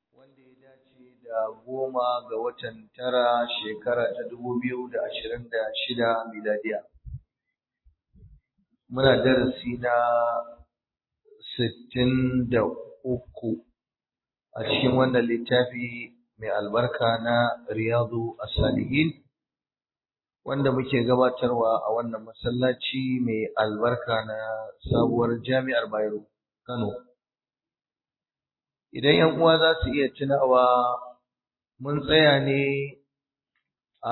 wanda ya dace da goma ga watan tara shekara ta dubu biyu da ashirin da shida miladiya. Muna darasi na sittin da uku a cikin wannan littafi mai albarka na Riyadu As-Salihin wanda muke gabatarwa a wannan masallaci mai albarka na sabuwar Jami'ar Bayero Kano. Idan ‘yan uwa za su iya tunawa mun tsaya ne a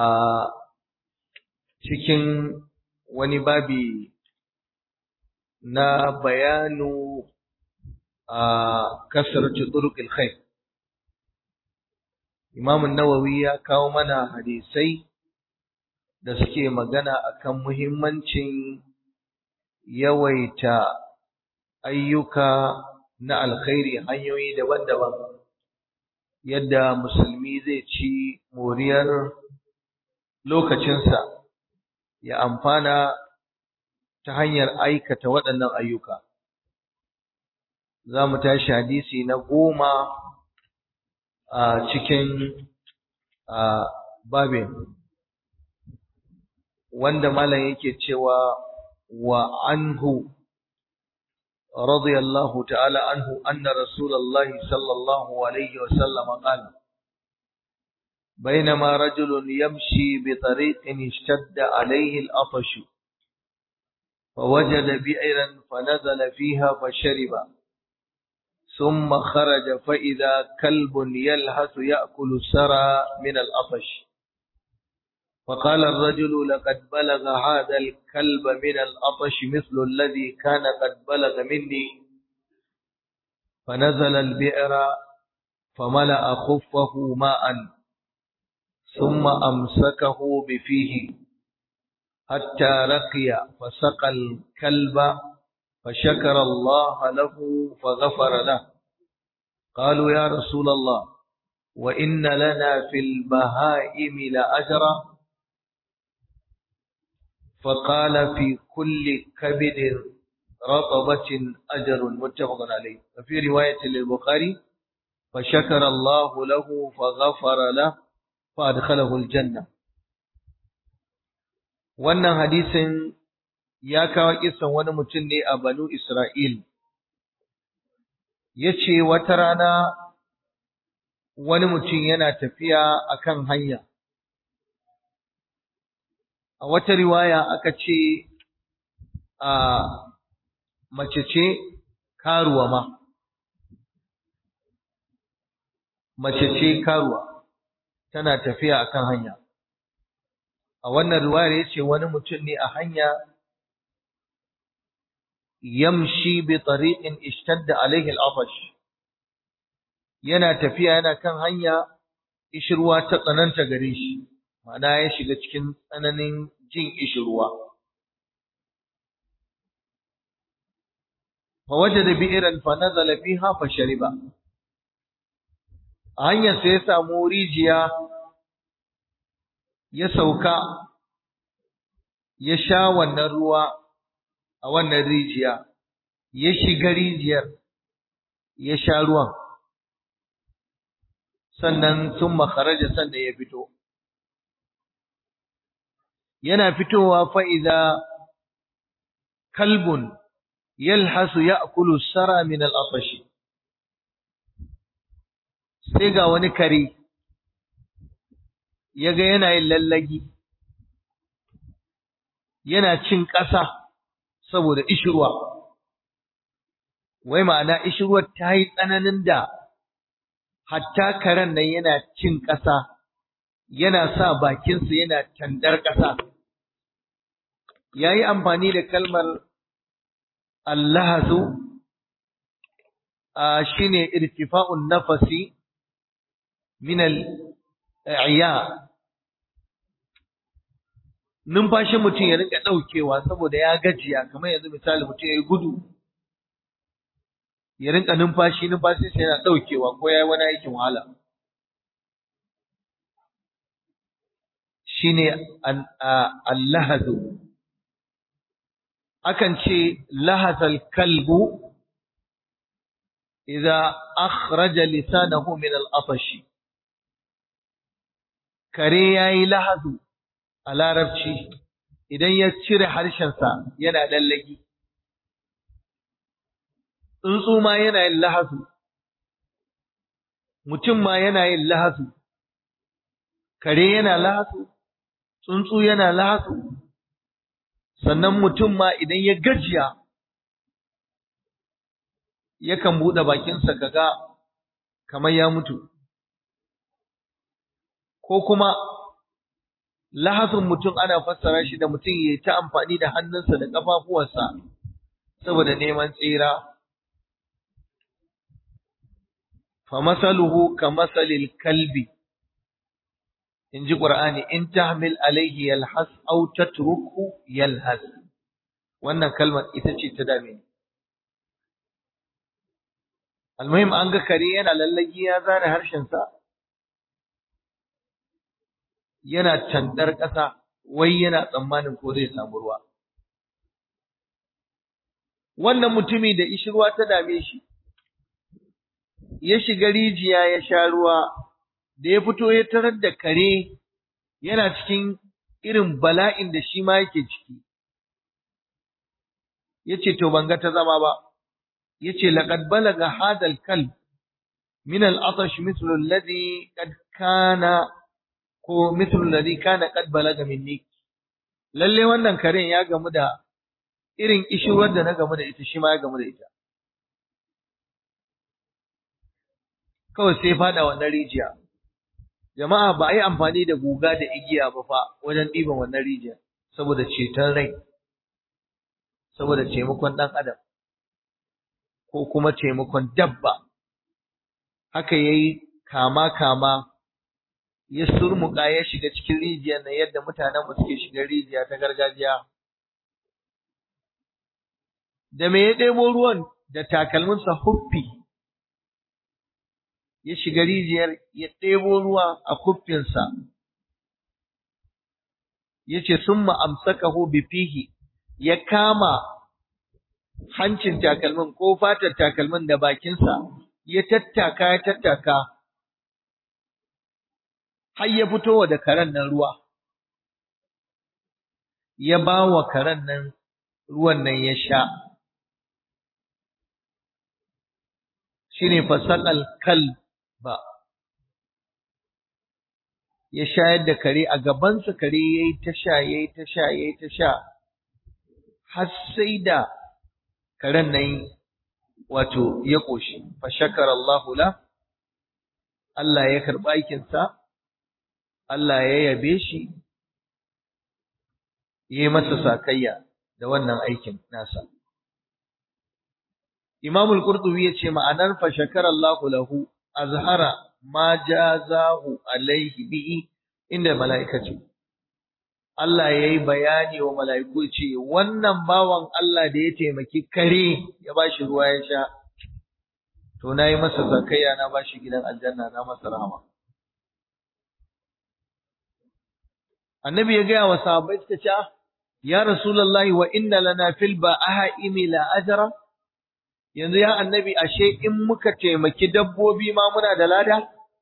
cikin wani babi na bayanu a kasarci turuqil khair Imam Nawawi ya kawo mana hadisai da suke magana akan muhimmancin yawaita ayyuka na alkhairi hanyoyi daban-daban yadda musulmi zai ci moriyar lokacinsa ya amfana ta hanyar aikata waɗannan ayyuka za mu tashi hadisi na goma a cikin babin wanda malam yake cewa wa anhu رضي الله تعالى عنه أن رسول الله صلى الله عليه وسلم قال بينما رجل يمشي بطريق اشتد عليه الأطش فوجد بئرا فنزل فيها فشرب ثم خرج فإذا كلب يلهث يأكل السرى من الأطش فقال الرجل لقد بلغ هذا الكلب من الأطش مثل الذي كان قد بلغ مني فنزل البئر فملأ خفه ماء ثم أمسكه بفيه حتى رقي فسقى الكلب فشكر الله له فغفر له قالوا يا رسول الله وإن لنا في البهائم لأجرا فقال في كل كبد رطبة أجر متفق عليه وفي رواية للبخاري فشكر الله له فغفر له فأدخله الجنة wannan hadisin ya kawo kisan wani mutum ne a banu Isra'il ya ce wata rana wani mutum yana tafiya akan hanya a wata riwaya aka ce a mace ce karuwa ma mace ce karuwa tana tafiya akan hanya a wannan riwayar yace wani mutum ne a hanya yamshi bi tariqin ishtadda alayhi al-afash yana tafiya yana kan hanya ishirwa ta tsananta gare shi ma'ana ya shiga cikin tsananin jin ishirwa. Fawajada bi'iran fa nazala fiha fa shariba. A hanyar sai ya samu rijiya ya sauka ya sha wannan ruwa a wannan rijiya ya shiga rijiyar ya sha ruwan sannan sun makaraja sannan ya fito. yana fitowa fa'iza kalbun yalhasu ya akulu sara min al'afashi, sai ga wani kare ya ga yana yin lallagi, yana cin ƙasa saboda ishirwa, wai ma'ana ishirwar ta yi tsananin da hatta karen nan yana cin ƙasa. yana sa bakinsa yana tandar ƙasa. Ya yi amfani da kalmar Allahazu shi ne irtifa'un nafasi minal iya. Numfashin mutum ya rika ɗaukewa saboda ya gajiya, kamar yanzu misali mutum ya yi gudu, ya rinka numfashi, numfashinsa yana ɗaukewa ko ya yi wani aikin wahala. shine allahadu akan ce lahazal kalbu idza akhraja lisanahu min al-atash kare yayi lahazu a larabci idan ya cire harshensa yana lallagi tsuntsu ma yana yin lahazu mutum ma yana yin lahazu kare yana lahazu tsuntsu yana lahazu sannan mutum ma idan ya gajiya yakan buɗe bakinsa kaga kamar ya mutu ko kuma lahasin mutum ana fassara shi da mutum ya ta amfani da hannunsa da ƙafafuwansa saboda neman tsira fa masaluhu ka masalil kalbi in ji ƙur'ani in tahmil alaihi yalhas aw tatruku yalhas wannan kalmar ita ce ta dame ni almuhim an ga kare yana lallagi ya zare harshensa yana tandar ƙasa wai yana tsammanin ko zai samu ruwa wannan mutumi da ishirwa ta dame shi ya shiga rijiya ya sha ruwa da ya fito ya tarar da kare yana cikin irin bala'in da shi ma yake ciki yace to ban ga ta zama ba yace laqad balaga hadal kalb min al-atash mithlu alladhi qad kana ko mithlu alladhi kana qad balaga minni lalle wannan karen ya gamu da irin ishiwar da na gamu da ita shi ma ya gamu da ita kawai sai fada wannan rijiya jama'a ba a yi amfani da guga da igiya ba fa wajen ɗiban wannan rijiya saboda ceton rai saboda taimakon ɗan adam ko kuma taimakon dabba haka yayi kama kama ya surmuka ya shiga cikin rijiyar nan yadda mutanen mu suke shiga rijiya ta gargajiya da me ya ɗebo ruwan da takalminsa huffi ya shiga rijiyar ya ɗebo ruwa a kuffinsa ya ce sun ma'amsakahu bifihi ya kama hancin takalmin ko fatar takalmin da bakinsa ya tattaka ya tattaka har ya fito da karen nan ruwa ya ba wa karen nan ruwan nan ya sha shine fasaqal kalba ya shayar da kare a gabansa kare yayi ta sha yayi ta sha yayi ta sha har sai da karen nan wato ya koshi fa shakara Allahu la Allah ya karba aikin sa Allah ya yabe shi yayi masa sakayya da wannan aikin nasa Imam al-Qurtubi yace ma'anar fa shakara Allahu lahu azhara ma jazahu alaihi bihi inda malaikatu Allah ya yi bayani wa mala'iku ce, Wannan bawan Allah da ya taimaki kare ya ba shi ruwa ya sha, to na yi masa zakayya na ba shi gidan aljanna na masa rahama. Annabi ya gaya wa sahabbai suka ce, Ya Rasulallah wa inna lana fil ba aha imi la ajara? Yanzu ya annabi ashe in muka taimaki dabbobi ma muna da lada?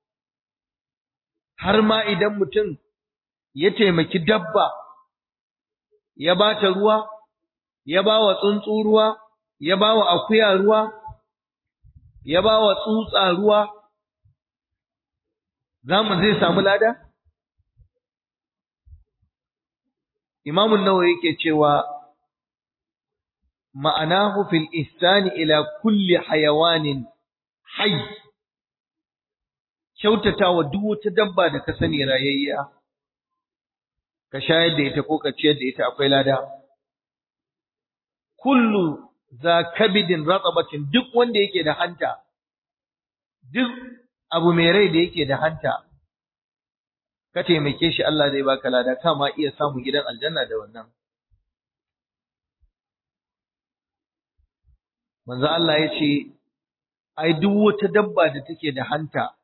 Har ma idan mutum ya taimaki dabba, ya ba ta ruwa, ya ba wa tsuntsu ruwa, ya ba wa akuya ruwa, ya ba wa tsutsa ruwa, za mu zai samu lada? Imamun nawa yake cewa ma'anahu fil ihsani ila kulli hayawanin hayy kyautata wa duk wata dabba da ka sani rayayya ka shayar da ita ko ka ciyar da ita akwai lada kullu za kabidin ratsabatin duk wanda yake da hanta duk abu mai rai da yake da hanta ka taimake shi Allah zai baka lada kama iya samu gidan aljanna da wannan manzo Allah ya ce ai duk wata dabba da take da hanta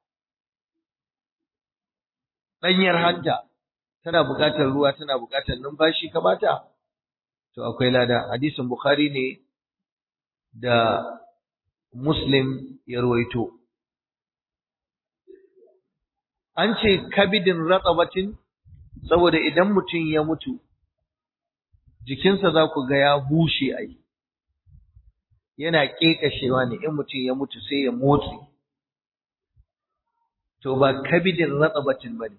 ɗanyar hanta tana buƙatar ruwa tana buƙatar numfashi ka bata to akwai lada hadisin bukhari ne da Muslim ya ruwaito. An ce kabidin ratsabatin saboda idan mutum ya mutu, jikinsa za ku ga ya bushe ai, yana ƙeƙashewa ne in mutum ya mutu sai ya motsi. To ba kabidin ratsabatin ba ne,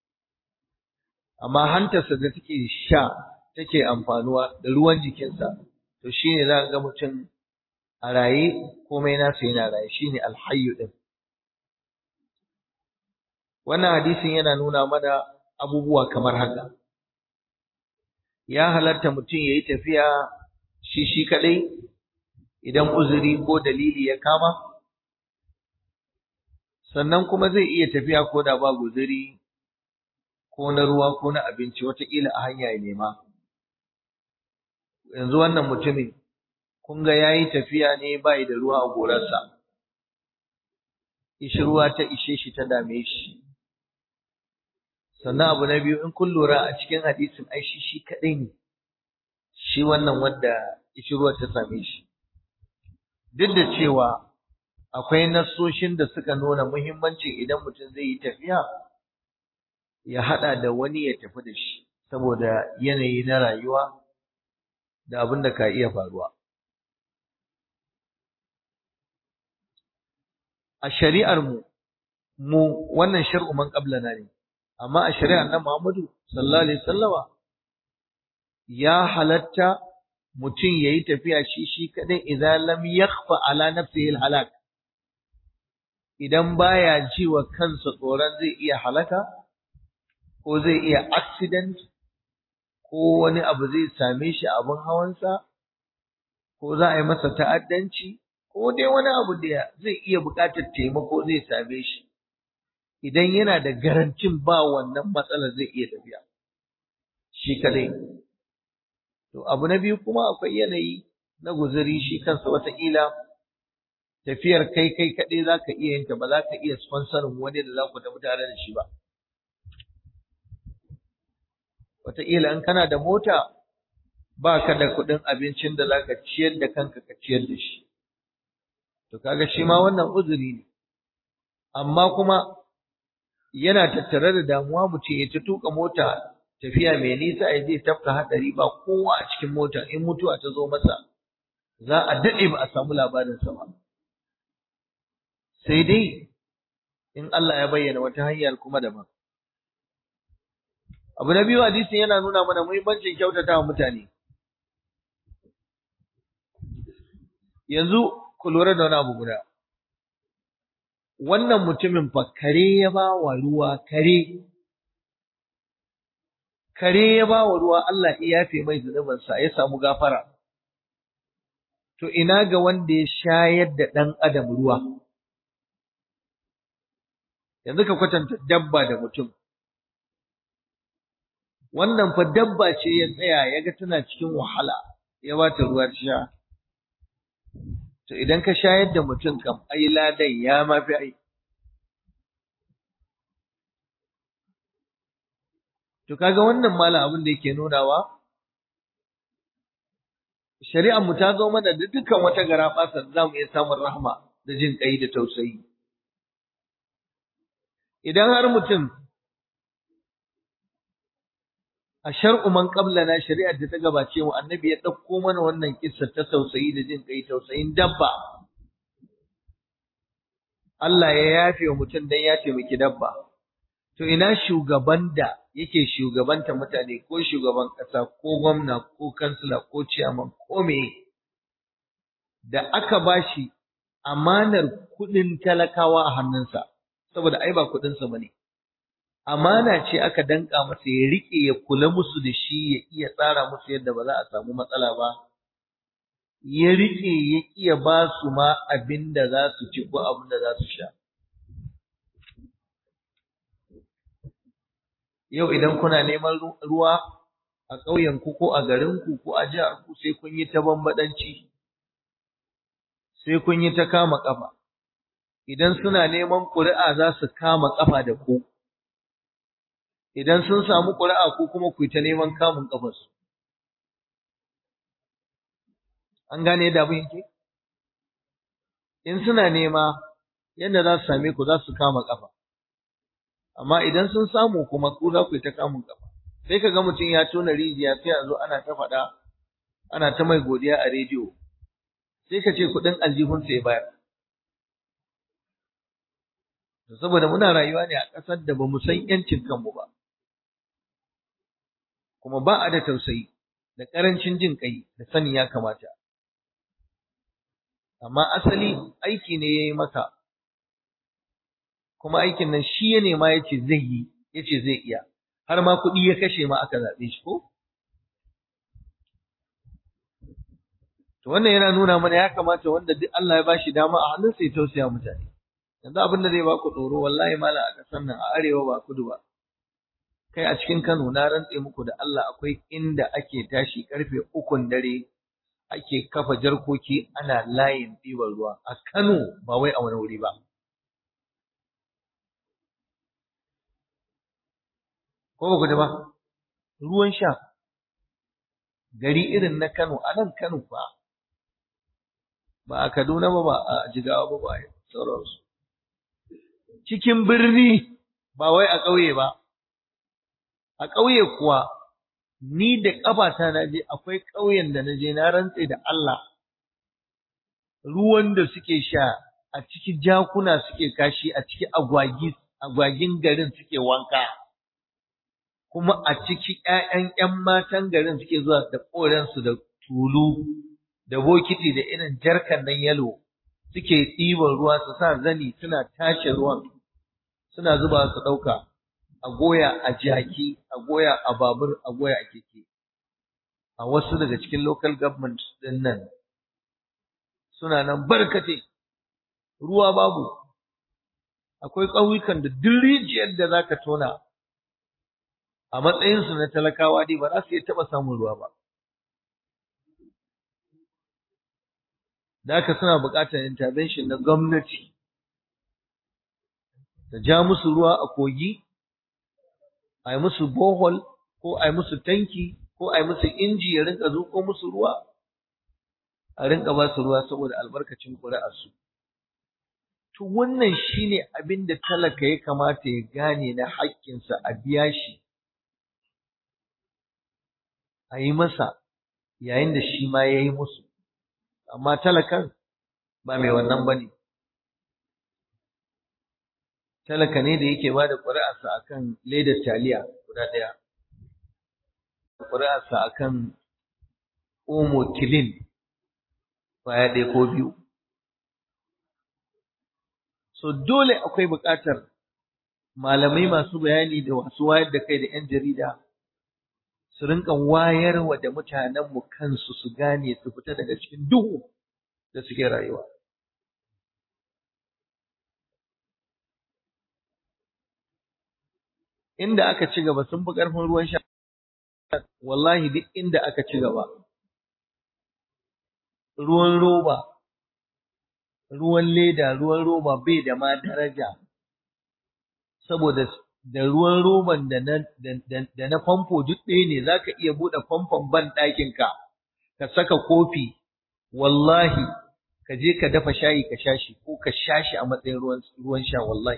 amma hantarsa da take sha take amfanuwa da ruwan jikinsa, to shi ne za ga mutum a raye komai nasa yana raye shi ne alhayu ɗin. Wannan hadisin yana nuna mana abubuwa kamar haka. Ya halatta mutum ya yi tafiya shi shi kaɗai idan uzuri ko dalili ya kama, sannan kuma zai iya tafiya ko da ba guzuri ko na ruwa ko na abinci wataƙila a hanya ya nema. Yanzu wannan mutumin, kun ga ya yi tafiya ne ba da ruwa a gorarsa, ishi ruwa ta ishe shi ta dame shi. sannan abu na biyu in kun lura a cikin hadisin ai shi shi kadai ne shi wannan wanda ruwa ta same shi duk da cewa akwai nassoshin da suka nuna muhimmancin idan mutum zai yi tafiya ya hada da wani ya tafi da shi saboda yanayi na rayuwa da abin da ka iya faruwa a shari'ar mu mu wannan shar'u man qablana ne amma a shari'ar nan Muhammadu sallallahu alaihi wasallama ya halatta mutum yayi tafiya shi shi kadai idan lam yakhfa ala nafsihi alhalak idan baya ji wa kansa tsoron zai iya halaka ko zai iya accident ko wani abu zai same shi abin hawansa ko za a yi masa ta'addanci ko dai wani abu da zai iya buƙatar taimako zai same shi idan yana da garantin ba wannan matsalar zai iya tafiya shi kadai to abu na biyu kuma akwai yanayi na guzuri shi kansa wataƙila tafiyar kai kai kadai za ka iya yin ta ba za ka iya sponsorin wani da za ku tafi tare da shi ba wataƙila in kana da mota ba ka da kuɗin abincin da za ka ciyar da kanka ka ciyar da shi to kaga shi ma wannan uzuri ne amma kuma yana tattare da damuwa mutum ya ta tuka mota tafiya mai nisa ya zai tafka hadari ba kowa a cikin mota in mutuwa ta zo masa za a daɗe ba a samu labarin sa ba sai dai in Allah ya bayyana wata hanyar kuma daban abu na biyu hadisin yana nuna mana muhimmancin kyautata wa mutane yanzu ku lura da wani abu guda wannan mutumin fa kare ya ba wa ruwa kare kare ya ba wa ruwa Allah ya yafe mai zunubinsa ya samu gafara to ina ga wanda ya shayar da ɗan adam ruwa yanzu ka kwatanta dabba da mutum wannan fa dabba ce ya tsaya ya ga tana cikin wahala ya ba ta ruwa sha to idan ka shayar da mutum kam ai ladan ya mafi ai to kaga wannan malam abin da yake nunawa shari'ar mu ta zo mana da dukkan wata garabasa da zamu iya samun rahma da jin kai da tausayi idan har mutum a shar'u man qablana shari'ar da ta gabace mu annabi ya dauko mana wannan kissa ta tausayi da jin kai tausayin dabba Allah ya yafe wa mutum dan ya taimaki dabba to ina shugaban da yake shugabanta mutane ko shugaban kasa ko gwamna ko kansila ko ciyaman ko me da aka bashi amanar kudin talakawa a hannunsa saboda ai ba kudin sa bane amana ce aka danka masa ya rike ya kula musu da shi ya iya tsara musu yadda ba za a samu matsala ba ya rike ya iya ba su ma abin da za su ci ko abin da za su sha yau idan kuna neman ruwa a ƙauyenku ko a garinku ko a jiharku sai kun yi ta bambaɗanci sai kun yi ta kama ƙafa idan suna neman ƙuri'a za su kama ƙafa da ku idan sun samu ƙuri'a ko kuma ku yi ta neman kamun ƙafarsu an gane yadda abin yake in suna nema yadda za su same ku za su kama kafa amma idan sun samu kuma ku za ku yi ta kamun kafa sai ka ga mutum ya tona rijiya sai a zo ana ta faɗa ana ta mai godiya a rediyo sai ka ce kuɗin aljihunsa ya bayar saboda muna rayuwa ne a ƙasar da ba mu san ‘yancin kanmu ba kuma ba a da tausayi da ƙarancin jin ƙai da sani ya kamata amma asali aiki ne ya yi maka kuma aikin nan shi ya nema ya ce zai yi ya ce zai iya har ma kuɗi ya kashe ma aka zaɓe shi ko to wannan yana nuna mana ya kamata wanda duk Allah ya bashi dama a hannunsa ya tausaya mutane yanzu abin da zai baku tsoro wallahi mala a ƙasar nan a arewa ba kudu ba kai a cikin Kano na rantse muku da Allah akwai inda ake tashi karfe ukun dare ake kafa jarkoki ana layin ɗiban ruwa a Kano ba wai a wani wuri ba ko ba ku ba ruwan sha gari irin na Kano a nan Kano ba ba a Kaduna ba ba a Jigawa ba ba a sauransu cikin birni ba wai a ƙauye ba a ƙauye kuwa ni da ƙafata na je akwai ƙauyen da na je na rantse da Allah ruwan da suke sha a ciki jakuna suke kashi a ciki agwagi agwagin garin suke wanka kuma a ciki ƴaƴan ƴan matan garin suke zuwa da ƙoransu da tulu da bokiti da irin jarkan nan yalo suke ɗiban ruwa su sa zani suna tace ruwan suna zuba su ɗauka a goya a jaki a goya a babur a goya a keke a wasu daga cikin local government din nan suna nan barkate ruwa babu akwai ƙauyukan da duk rijiyar da zaka tona a matsayinsu na talakawa dai ba za su iya taɓa samun ruwa ba da haka suna buƙatar intervention na gwamnati ta ja musu ruwa a kogi a yi musu bohol ko a yi musu tanki ko a yi musu inji ya rinka zuƙo musu ruwa a rinka ba su ruwa saboda albarkacin ƙuri'arsu to wannan shine abin da talaka ya kamata ya gane na haƙƙinsa a biya shi a yi masa yayin da shi ma ya yi musu amma talakan ba mai wannan ba ne talaka ne da yake bada ƙuri'arsa akan ledar taliya guda ɗaya ƙuri'arsa akan omo kilin baya ɗaya ko biyu so dole akwai buƙatar malamai masu bayani da wasu wayar da kai da 'yan jarida su rinka wayarwa da mutanenmu kansu su gane su fita daga cikin duhu da suke rayuwa inda aka ci gaba sun fi ƙarfin ruwan sha wallahi duk inda aka ci gaba ruwan roba ruwan leda ruwan roba bai da ma daraja saboda da ruwan roban da na da na famfo duk ɗaya ne zaka iya buɗe famfon ban ɗakin ka ka saka kofi wallahi ka je ka dafa shayi ka sha shi ko ka sha shi a matsayin ruwan ruwan sha wallahi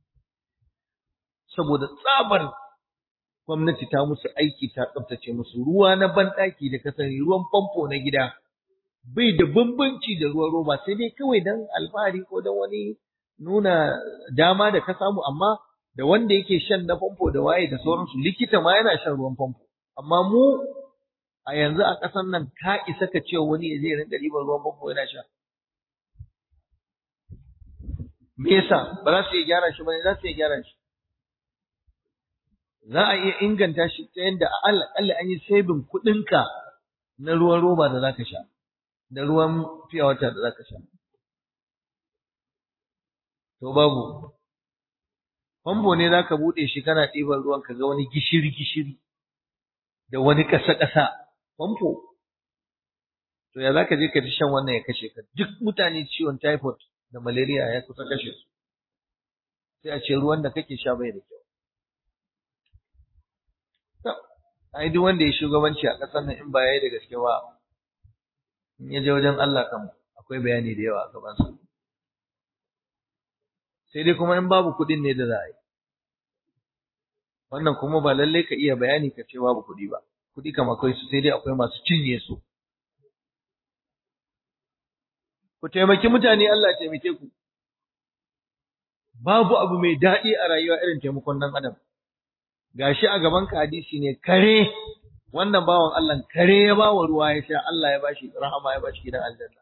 saboda tsabar gwamnati ta musu aiki ta tsaftace musu ruwa na banɗaki da ka sani ruwan famfo na gida bai da bambanci da ruwan roba sai dai kawai dan alfahari ko dan wani nuna dama da ka samu amma da wanda yake shan na famfo da waye da sauransu likita ma yana shan ruwan famfo amma mu a yanzu a ƙasar nan ka isa ka ce wani ya zai rinka ɗiban ruwan famfo yana sha me yasa ba za su iya gyara shi ba ne za su iya gyara shi za a iya inganta shi ta yadda aƙalla an yi sabin kuɗinka na ruwan roba da za ka sha da ruwan fiya wata da za ka sha to babu famfo ne za ka buɗe shi kana ɗiban ruwan ka ga wani gishiri gishiri da wani ƙasa ƙasa famfo to ya za ka je ka ji shan wannan ya kashe ka duk mutane ciwon typhoid da malaria ya kusa kashe su sai a ce ruwan da kake sha bai da kyau ai duk wanda ya shugabanci a ƙasar nan in ba yayi da gaske ba in ya je wajen Allah kan akwai bayani da yawa a gabansa sai dai kuma in babu kuɗin ne da za a yi wannan kuma ba lallai ka iya bayani ka ce babu kuɗi ba kuɗi kam akwai su sai dai akwai masu cinye su ku taimaki mutane Allah ya taimake ku babu abu mai daɗi a rayuwa irin taimakon ɗan adam gashi a gaban ka hadisi ne kare wannan bawan Allah kare ya bawa ruwa ya sha Allah ya bashi rahama ya bashi gidan aljanna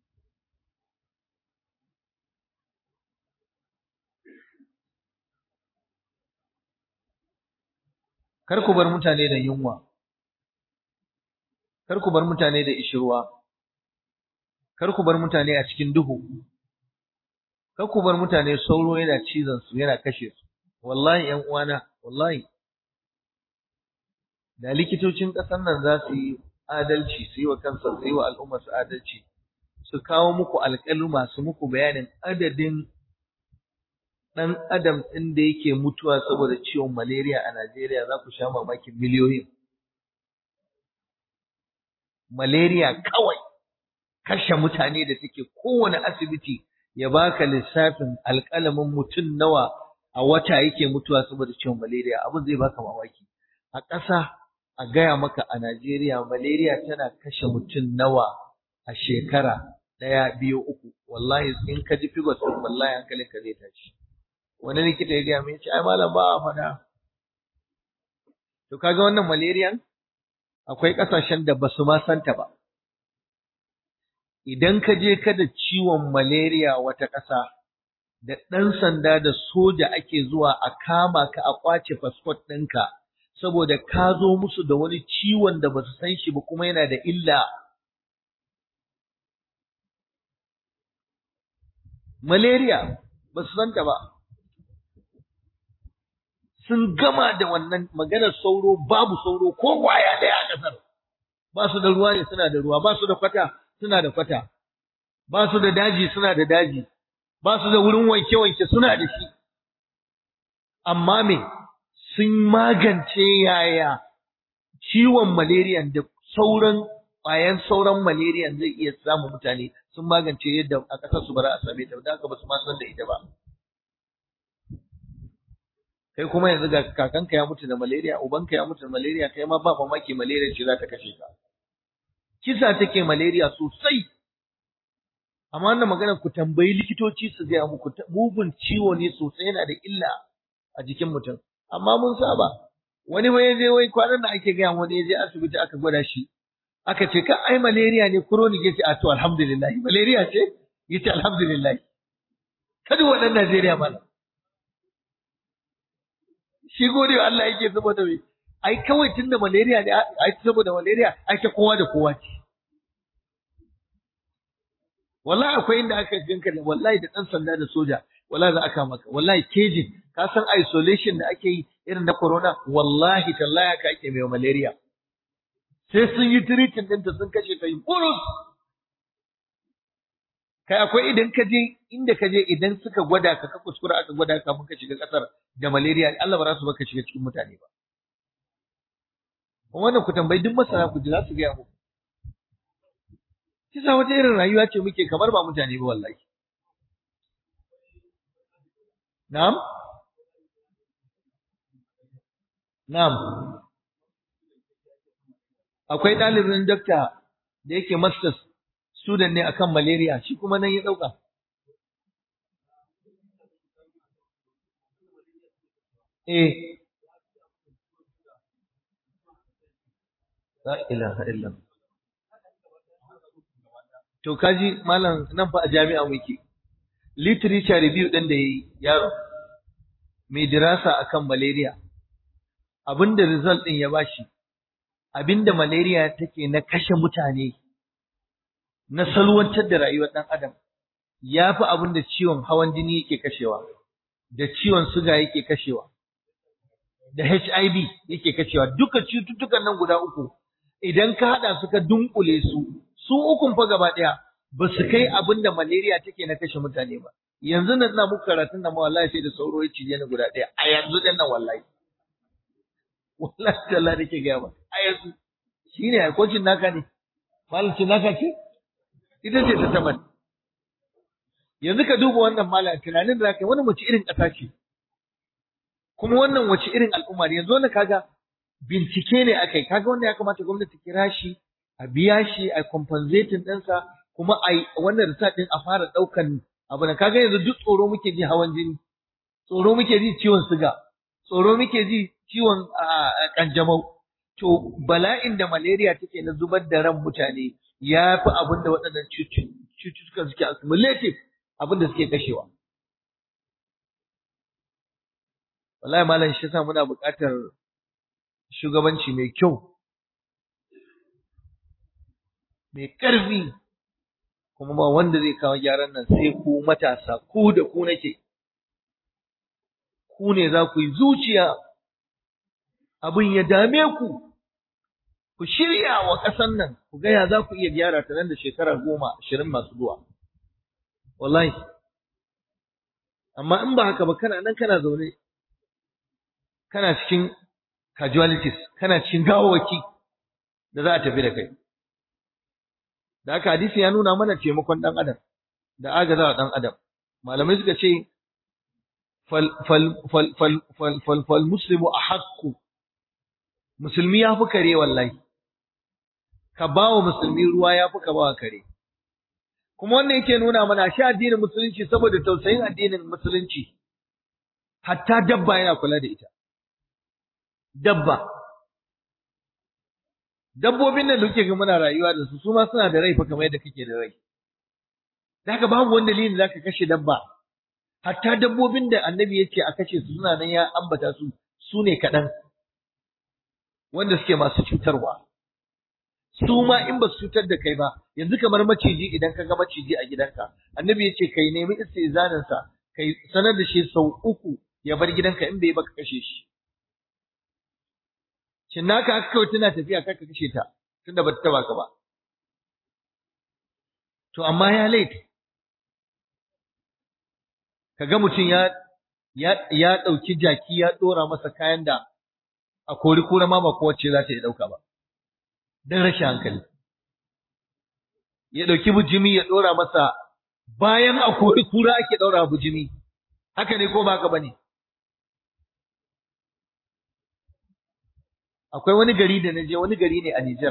kar ku bar mutane da yunwa kar ku bar mutane da ishirwa kar ku bar mutane a cikin duhu kar ku bar mutane sauro yana cizon su yana kashe su wallahi ƴan uwana wallahi da likitocin ƙasar nan za su yi adalci su yi wa kansa su yi wa al'ummar su adalci su kawo muku alƙaluma su muku bayanin adadin ɗan adam ɗin da yake mutuwa saboda ciwon malaria a Najeriya za ku sha mamakin miliyoyin. Malaria kawai kashe mutane da take kowane asibiti ya baka lissafin alƙalamin mutum nawa a wata yake mutuwa saboda ciwon malaria abin zai baka mamaki. A ƙasa a gaya maka a Najeriya malaria tana kashe mutum nawa a shekara ɗaya biyu uku wallahi in ka ji figures wallahi hankalinka zai tashi. wani likita ya gaya min ce ai malam ba a faɗa to kaga wannan malariyan akwai ƙasashen da basu ma santa ba idan ka je ka da ciwon malaria wata ƙasa da ɗan sanda da soja ake zuwa a kama ka a ƙwace fasfot ɗinka saboda ka zo musu da wani ciwon da basu san shi ba kuma yana da illa malaria basu santa ba sun gama da wannan maganar sauro babu sauro ko kwaya ɗaya a ƙasar ba su da ruwa ne suna da ruwa ba su da kwata suna da kwata ba su da daji suna da daji ba su da wurin wanke-wanke suna da shi amma me sun magance yaya ciwon malaria da sauran ƙwayan sauran malaria zai iya samun mutane sun magance yadda a ƙasar su bara a same ta da haka ba su ma san da ita ba kai kuma yanzu ga kakanka ya mutu da malaria ubanka ya mutu da malaria kai ma ba mamaki malaria ce za ta kashe ka kisa take malaria sosai amma wannan magana ku tambayi likitoci su gaya muku mugun ciwo ne sosai yana da illa a jikin mutum amma mun saba wani wai je wai kwanan da ake gaya wani je asibiti aka gwada shi aka ce ka ai malaria ne chronic yace a to alhamdulillah malaria ce yace alhamdulillah kada waɗannan Najeriya malam shi gode wa Allah yake saboda me ai kawai tunda malaria ne ai saboda malaria ai ta kowa da kowa ce wallahi akwai inda aka ganka da wallahi da dan sanda da soja wallahi za aka maka wallahi kejin ka san isolation da ake yi irin na corona wallahi tallahi haka ake mai malaria sai sun yi treatment ɗinta sun kashe ta yi burus kai akwai idan ka je inda ka je idan suka gwada ka ka kuskura aka gwada ka mun ka shiga kasar da malaria Allah ba za su baka shiga cikin mutane ba wannan ku tambayi duk masana ku ji za su gaya muku kisa wata irin rayuwa ce muke kamar ba mutane ba wallahi na'am na'am akwai ɗalibin dakta da yake masters student ne akan malaria shi kuma nan ya dauka eh la ilaha illa to kaji malam nan fa a jami'a muke literature review din da yayi yaro mai dirasa akan malaria abinda result din ya bashi abinda malaria take na kashe mutane na salwantar da rayuwar ɗan adam ya fi abin da ciwon hawan jini yake kashewa da ciwon suga yake kashewa da HIV yake kashewa duka cututtukan nan guda uku idan ka haɗa su ka dunkule su su ukun fa gaba ɗaya ba su kai abin da malaria take na kashe mutane ba yanzu nan na muku karatun da wallahi sai da sauro ya cije ni guda ɗaya a yanzu dan nan wallahi wallahi Allah nake gaya ba a yanzu shine a kocin naka ne malamin naka ce ita ce ta tabbata yanzu ka duba wannan malam tunanin da zaka yi wannan wace irin ƙasa ce kuma wannan wace irin al'umma ne yanzu wannan kaga bincike ne akai kaga wanda ya kamata gwamnati kira shi a biya shi a compensating ɗinsa kuma a wannan research ɗin a fara ɗaukan abu na kaga yanzu duk tsoro muke ji hawan jini tsoro muke ji ciwon siga tsoro muke ji ciwon kanjamau to bala'in da malaria take na zubar da ran mutane ya fi abin da waɗannan cututtukan suke accumulative abin da suke kashewa wallahi malam shi yasa muna buƙatar shugabanci mai kyau mai ƙarfi kuma ba wanda zai kawo gyaran nan sai ku matasa ku da ku nake ku ne za ku yi zuciya abin ya dame ku ku shirya wa ƙasan nan ku gaya za ku iya gyara ta nan da shekara goma ashirin masu zuwa wallahi amma in ba haka ba kana nan kana zaune kana cikin casualties kana cikin gawawaki da za a tafi da kai da haka hadisi ya nuna mana taimakon ɗan adam da agazawa ɗan adam malamai suka ce fal fal fal fal fal fal fal muslimu ahaqqu musulmi ya fi kare wallahi ka ba wa musulmi ruwa ya fi ka ba wa kare kuma wannan yake nuna mana shi addinin musulunci saboda tausayin addinin musulunci hatta dabba yana kula da ita dabba dabbobin nan da kuke ga muna rayuwa da su su ma suna da rai fa kamar yadda kake da rai haka babu wani dalili da zaka kashe dabba hatta dabbobin da annabi ya ce a kashe su suna nan ya ambata su su ne kaɗan wanda suke masu cutarwa su ma in ba su cutar da kai ba yanzu kamar maciji idan ka ga maciji a gidanka annabi ya ce kai nemi istizanin sa kai sanar da shi sau uku ya bar gidanka in bai baka kashe shi shin naka aka kawai tana tafiya kaka kashe ta tunda ba ta taba ka ba to amma ya laifi kaga mutum ya ya ya dauki jaki ya dora masa kayan da a kori kura ma ba kowace za ta yi dauka ba dan rashin hankali ya dauki bujimi ya dora masa bayan a kori kura ake daura bujimi haka ne ko ba haka bane akwai wani gari da naje wani gari ne a Nijar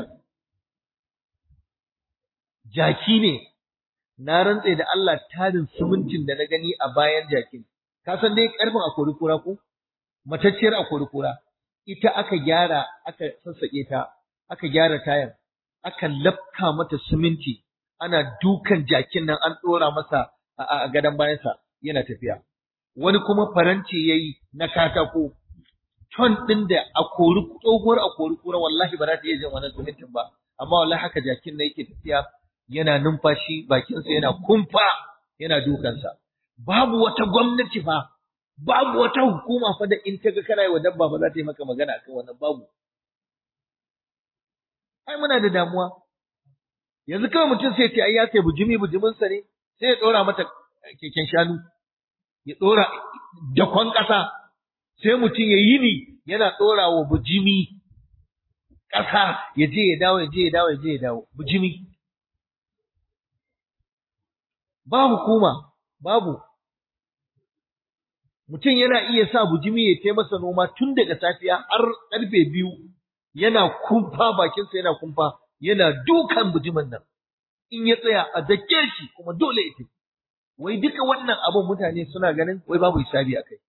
jaki ne na rantse da Allah tarin sumuncin da na gani a bayan jakin ka san dai karfin a kori kura ko matacciyar a kori kura ita aka gyara aka sassake ta aka gyara tayar aka lafka mata siminti ana dukan jakin nan an dora masa a gadon bayansa yana tafiya wani kuma faranti yayi na katako ton din da a kori tsohuwar a kori kura wallahi ba za ta iya jin wannan simintin ba amma wallahi haka jakin nan yake tafiya yana numfashi bakinsa yana kumfa yana dukansa babu wata gwamnati fa babu wata hukuma fa da in kaga kana yi wa dabba ba za ta yi maka magana akan wannan babu ai muna da damuwa yanzu kawai mutum sai ce ai ya sai bujimi bujimin sa ne sai ya dora mata keken shanu ya dora dakon kasa sai mutum ya yi ni yana dora wa bujimi kasa ya je ya dawo ya je ya dawo ya je ya dawo bujimi ba hukuma babu mutum yana iya sa bujimi ya tai masa noma tun daga safiya har karfe biyu yana kumfa bakinsa yana kumfa yana dukan bujimin nan in ya tsaya a dake shi kuma dole ya tafi wai duka wannan abin mutane suna ganin wai babu hisabi a kai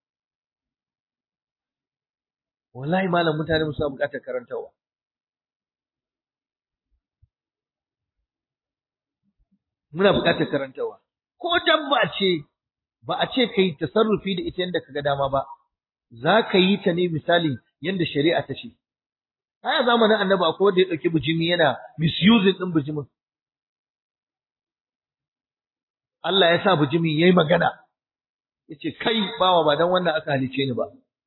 wallahi malam mutane suna buƙatar karantawa muna buƙatar karantawa ko dabba ce ba a ce ka yi tasarrufi da ita yadda ka ga dama ba za ka yi ta ne misali yadda shari'a ta ce a zamanin annabi akwai wanda ya ɗauki bijimi yana misusing ɗin bijimin Allah ya sa bijimin ya yi magana ya ce kai bawa ba don wannan aka halice ni ba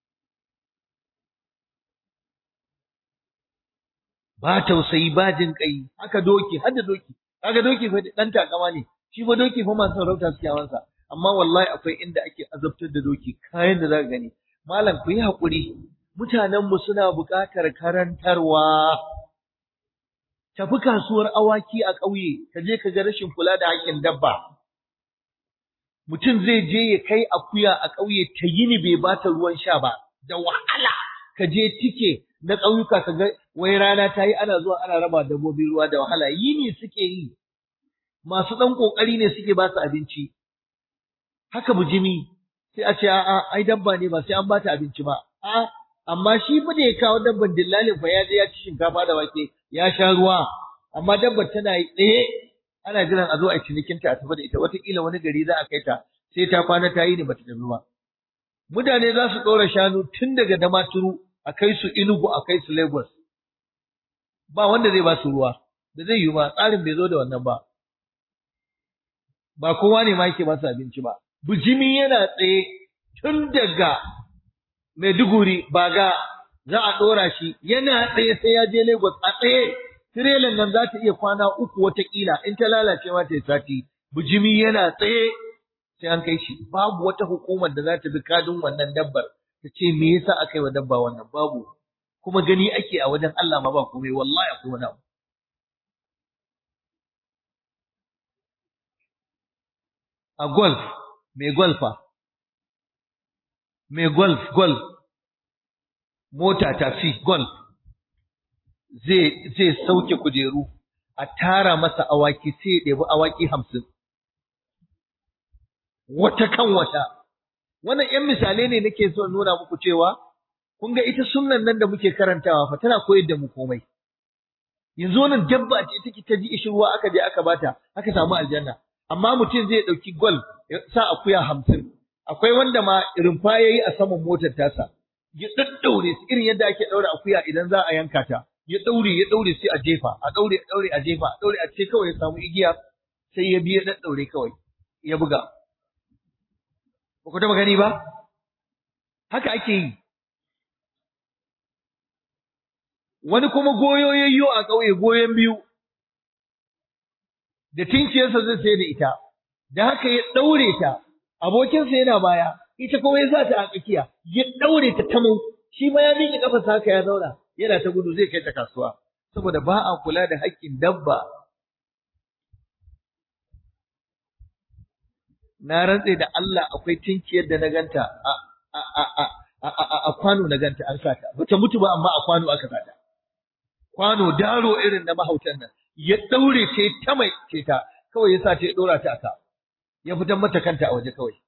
ba tausayi ba jin kai haka doki har da doki kaga doki fa dan takama ne shi fa doki fa masu sarauta suke hawansa amma wallahi akwai inda ake azabtar da doki kayan da zaka gani malam ku yi hakuri mutanen mu suna buƙatar karantarwa tafi kasuwar awaki a ƙauye ka je ka ga rashin kula da hakkin dabba mutum zai je ya kai akuya a ƙauye ta yini bai bata ruwan sha ba da wahala ka je tike na ƙauyuka ka ga wai rana ta yi ana zuwa ana raba dabbobi ruwa da wahala yini suke yi masu ɗan ƙoƙari ne suke ba su abinci haka bujimi sai a ce a'a ai dabba ne ba sai an bata abinci ba a amma shi fa da ya kawo dabban dillalin fa ya je ya ci shinkafa da wake ya sha ruwa amma dabbar tana tsaye ana jiran a zo a cinikin ta a tafi da ita wataƙila wani gari za a kai ta sai ta kwana ta yi ne bata tafi ba mutane za su ɗora shanu tun daga damaturu a kai su inugu a kai su lagos ba wanda zai ba su ruwa da zai yi ba tsarin bai zo da wannan ba ba kowa ne ma yake ba su abinci ba bijimi yana tsaye tun daga Maiduguri baga za a ɗora shi yana tsaye sai ya je Lagos a tsaye tirelan nan za ta iya kwana uku watakila in ta lalace ma ta yi sati bijimi yana tsaye sai an kai shi babu wata hukumar da za ta bi kadin wannan dabbar ta ce me yasa aka yi wa dabba wannan babu kuma gani ake a wajen Allah ma ba komai wallahi akwai wani abu a golf mai golfa mai golf golf mota tafi golf zai zai sauke kujeru a tara masa awaki sai ya ɗebi awaki hamsin wata kan wata wannan ‘yan misalai ne nake so nuna muku cewa kun ga ita sunnan nan da muke karantawa fa tana koyar da mu komai yanzu wannan dabba ce take ta ji ishin ruwa aka je aka bata aka samu aljanna amma mutum zai ɗauki gwal ya sa akuya hamsin akwai wanda ma rumfa ya yi a saman motar tasa ya ɗaɗɗaure su irin yadda ake ɗaure akuya idan za a yanka ta ya ɗaure ya ɗaure sai a jefa a ɗaure a ɗaure a jefa a ɗaure a ce kawai ya samu igiya sai ya biya ɗaɗɗaure kawai ya buga ba ku taɓa gani ba haka ake yi wani kuma goyo yayyo a ƙauye goyon biyu da tinkiyarsa zai sai da ita da haka ya ɗaure ta abokinsa yana baya ita kuma ya sa ta a tsakiya ya ɗaure ta tamau shi ma ya miƙe ƙafarsa haka ya zauna yana ta gudu zai kai ta kasuwa saboda ba a kula da haƙƙin dabba na rantse da Allah akwai tinkiyar da na ganta a a a a a kwano na ganta an sata bata mutu ba amma a kwano aka sata kwano daro irin na mahautan nan ya daure ce ta mai ce ta kawai ya sa ta ya dora ta aka ya fitar mata kanta a waje kawai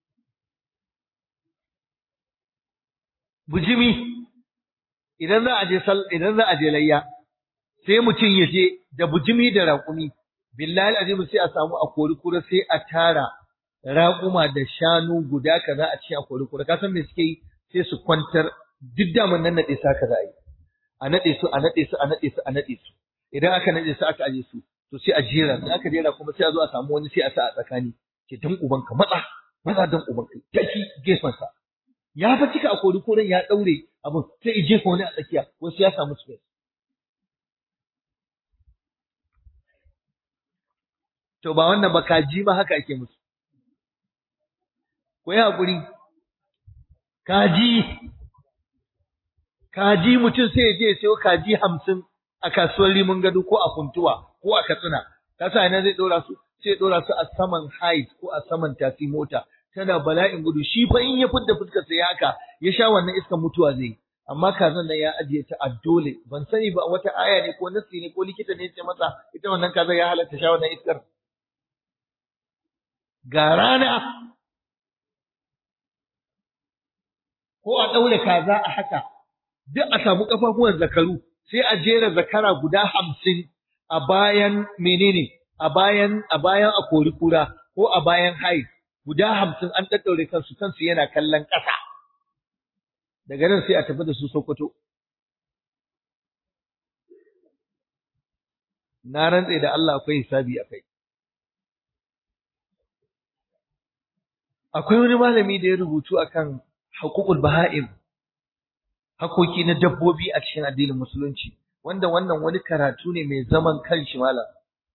bujimi idan za a je sal idan za a je layya sai mutum ya je da bujimi da raƙumi billahi azim sai a samu a kori kura sai a tara raƙuma da shanu guda kaza a cikin a kori kura ka san me suke yi sai su kwantar duk daman nan nade sa kaza yi a nade su a nade su a nade su a nade su idan aka nade su aka aje su to sai a jera in aka jera kuma sai a zo a samu wani sai a sa a tsakani ke dan uban ka matsa matsa dan uban ka tafi gefen sa ya fa cika a kori koren ya daure abun sai ya jefa wani a tsakiya wasu ya samu space to ba wannan ba kaji ma haka ake musu ku yi haƙuri kaji kaji mutum sai ya je ya sayo kaji hamsin a kasuwar rimin gado ko a kuntuwa ko a katsina ka sa ina zai ɗora su sai ya ɗora su a saman height ko a saman tasi mota tana bala'in gudu shi fa in ya fidda fuskar sa ya haka ya sha wannan iskan mutuwa zai amma kazan nan ya ajiye ta a dole ban sani ba wata aya ne ko nasi ne ko likita ne ya ce masa ita wannan kaza ya halatta sha wannan iskar ga rana ko a ɗaure kaza a haka duk a samu ƙafafuwan zakaru sai a jera zakara guda hamsin a bayan menene a bayan a bayan a kori kura ko a bayan haid guda hamsin an ɗaɗɗaure kansu kansu yana kallon ƙasa daga nan sai a tafi da su Sokoto na rantse da Allah akwai hisabi a kai akwai wani malami da ya rubutu akan haƙuƙul baha'im hakoki na dabbobi a cikin addinin musulunci wanda wannan wani karatu ne mai zaman kanshi malam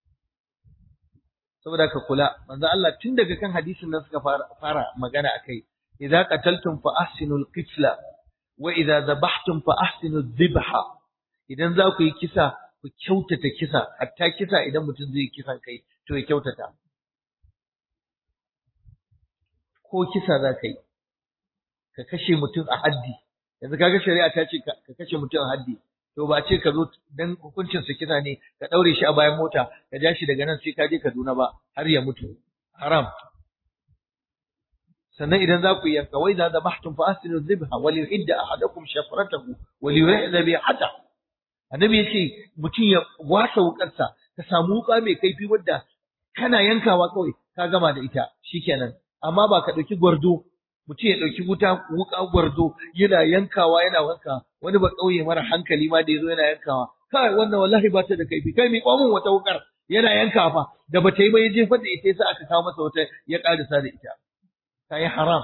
saboda ka kula manzo Allah tun daga kan hadisin nan suka fara, fara magana akai idza qataltum fa ahsinul qitla wa idza dhabhtum fa ahsinuz dhibha idan za ku yi kisa ku kyautata kisa hatta kisa idan mutum zai kisan kai to ya kyautata ko kisa za ka yi ka kashe mutum a haddi yanzu kaga shari'a ta ce ka kashe mutum a haddi to ba ce ka zo dan hukuncin su kisa ne ka daure shi a bayan mota ka ja shi daga nan sai ka je Kaduna ba har ya mutu haram sannan idan za ku yanka wai za zabahtum fa asinu dhibha wa liyuhidda ahadakum shafratahu wa liyuhidda bihata annabi yace mutum ya wasa wukarsa ka samu wuka mai kaifi wadda kana yankawa kawai ka gama da ita shikenan amma ba ka dauki gwardo mutum ya dauki wuta wuka gwardo yana yankawa yana wanka wani ba kauye mara hankali ma da yazo yana yankawa kai wannan wallahi ba ta da kaifi kai mi kwamin wata wukar yana yanka fa da bata yi ba ya jefa da ita sai aka kawo masa wata ya karisa da ita kai haram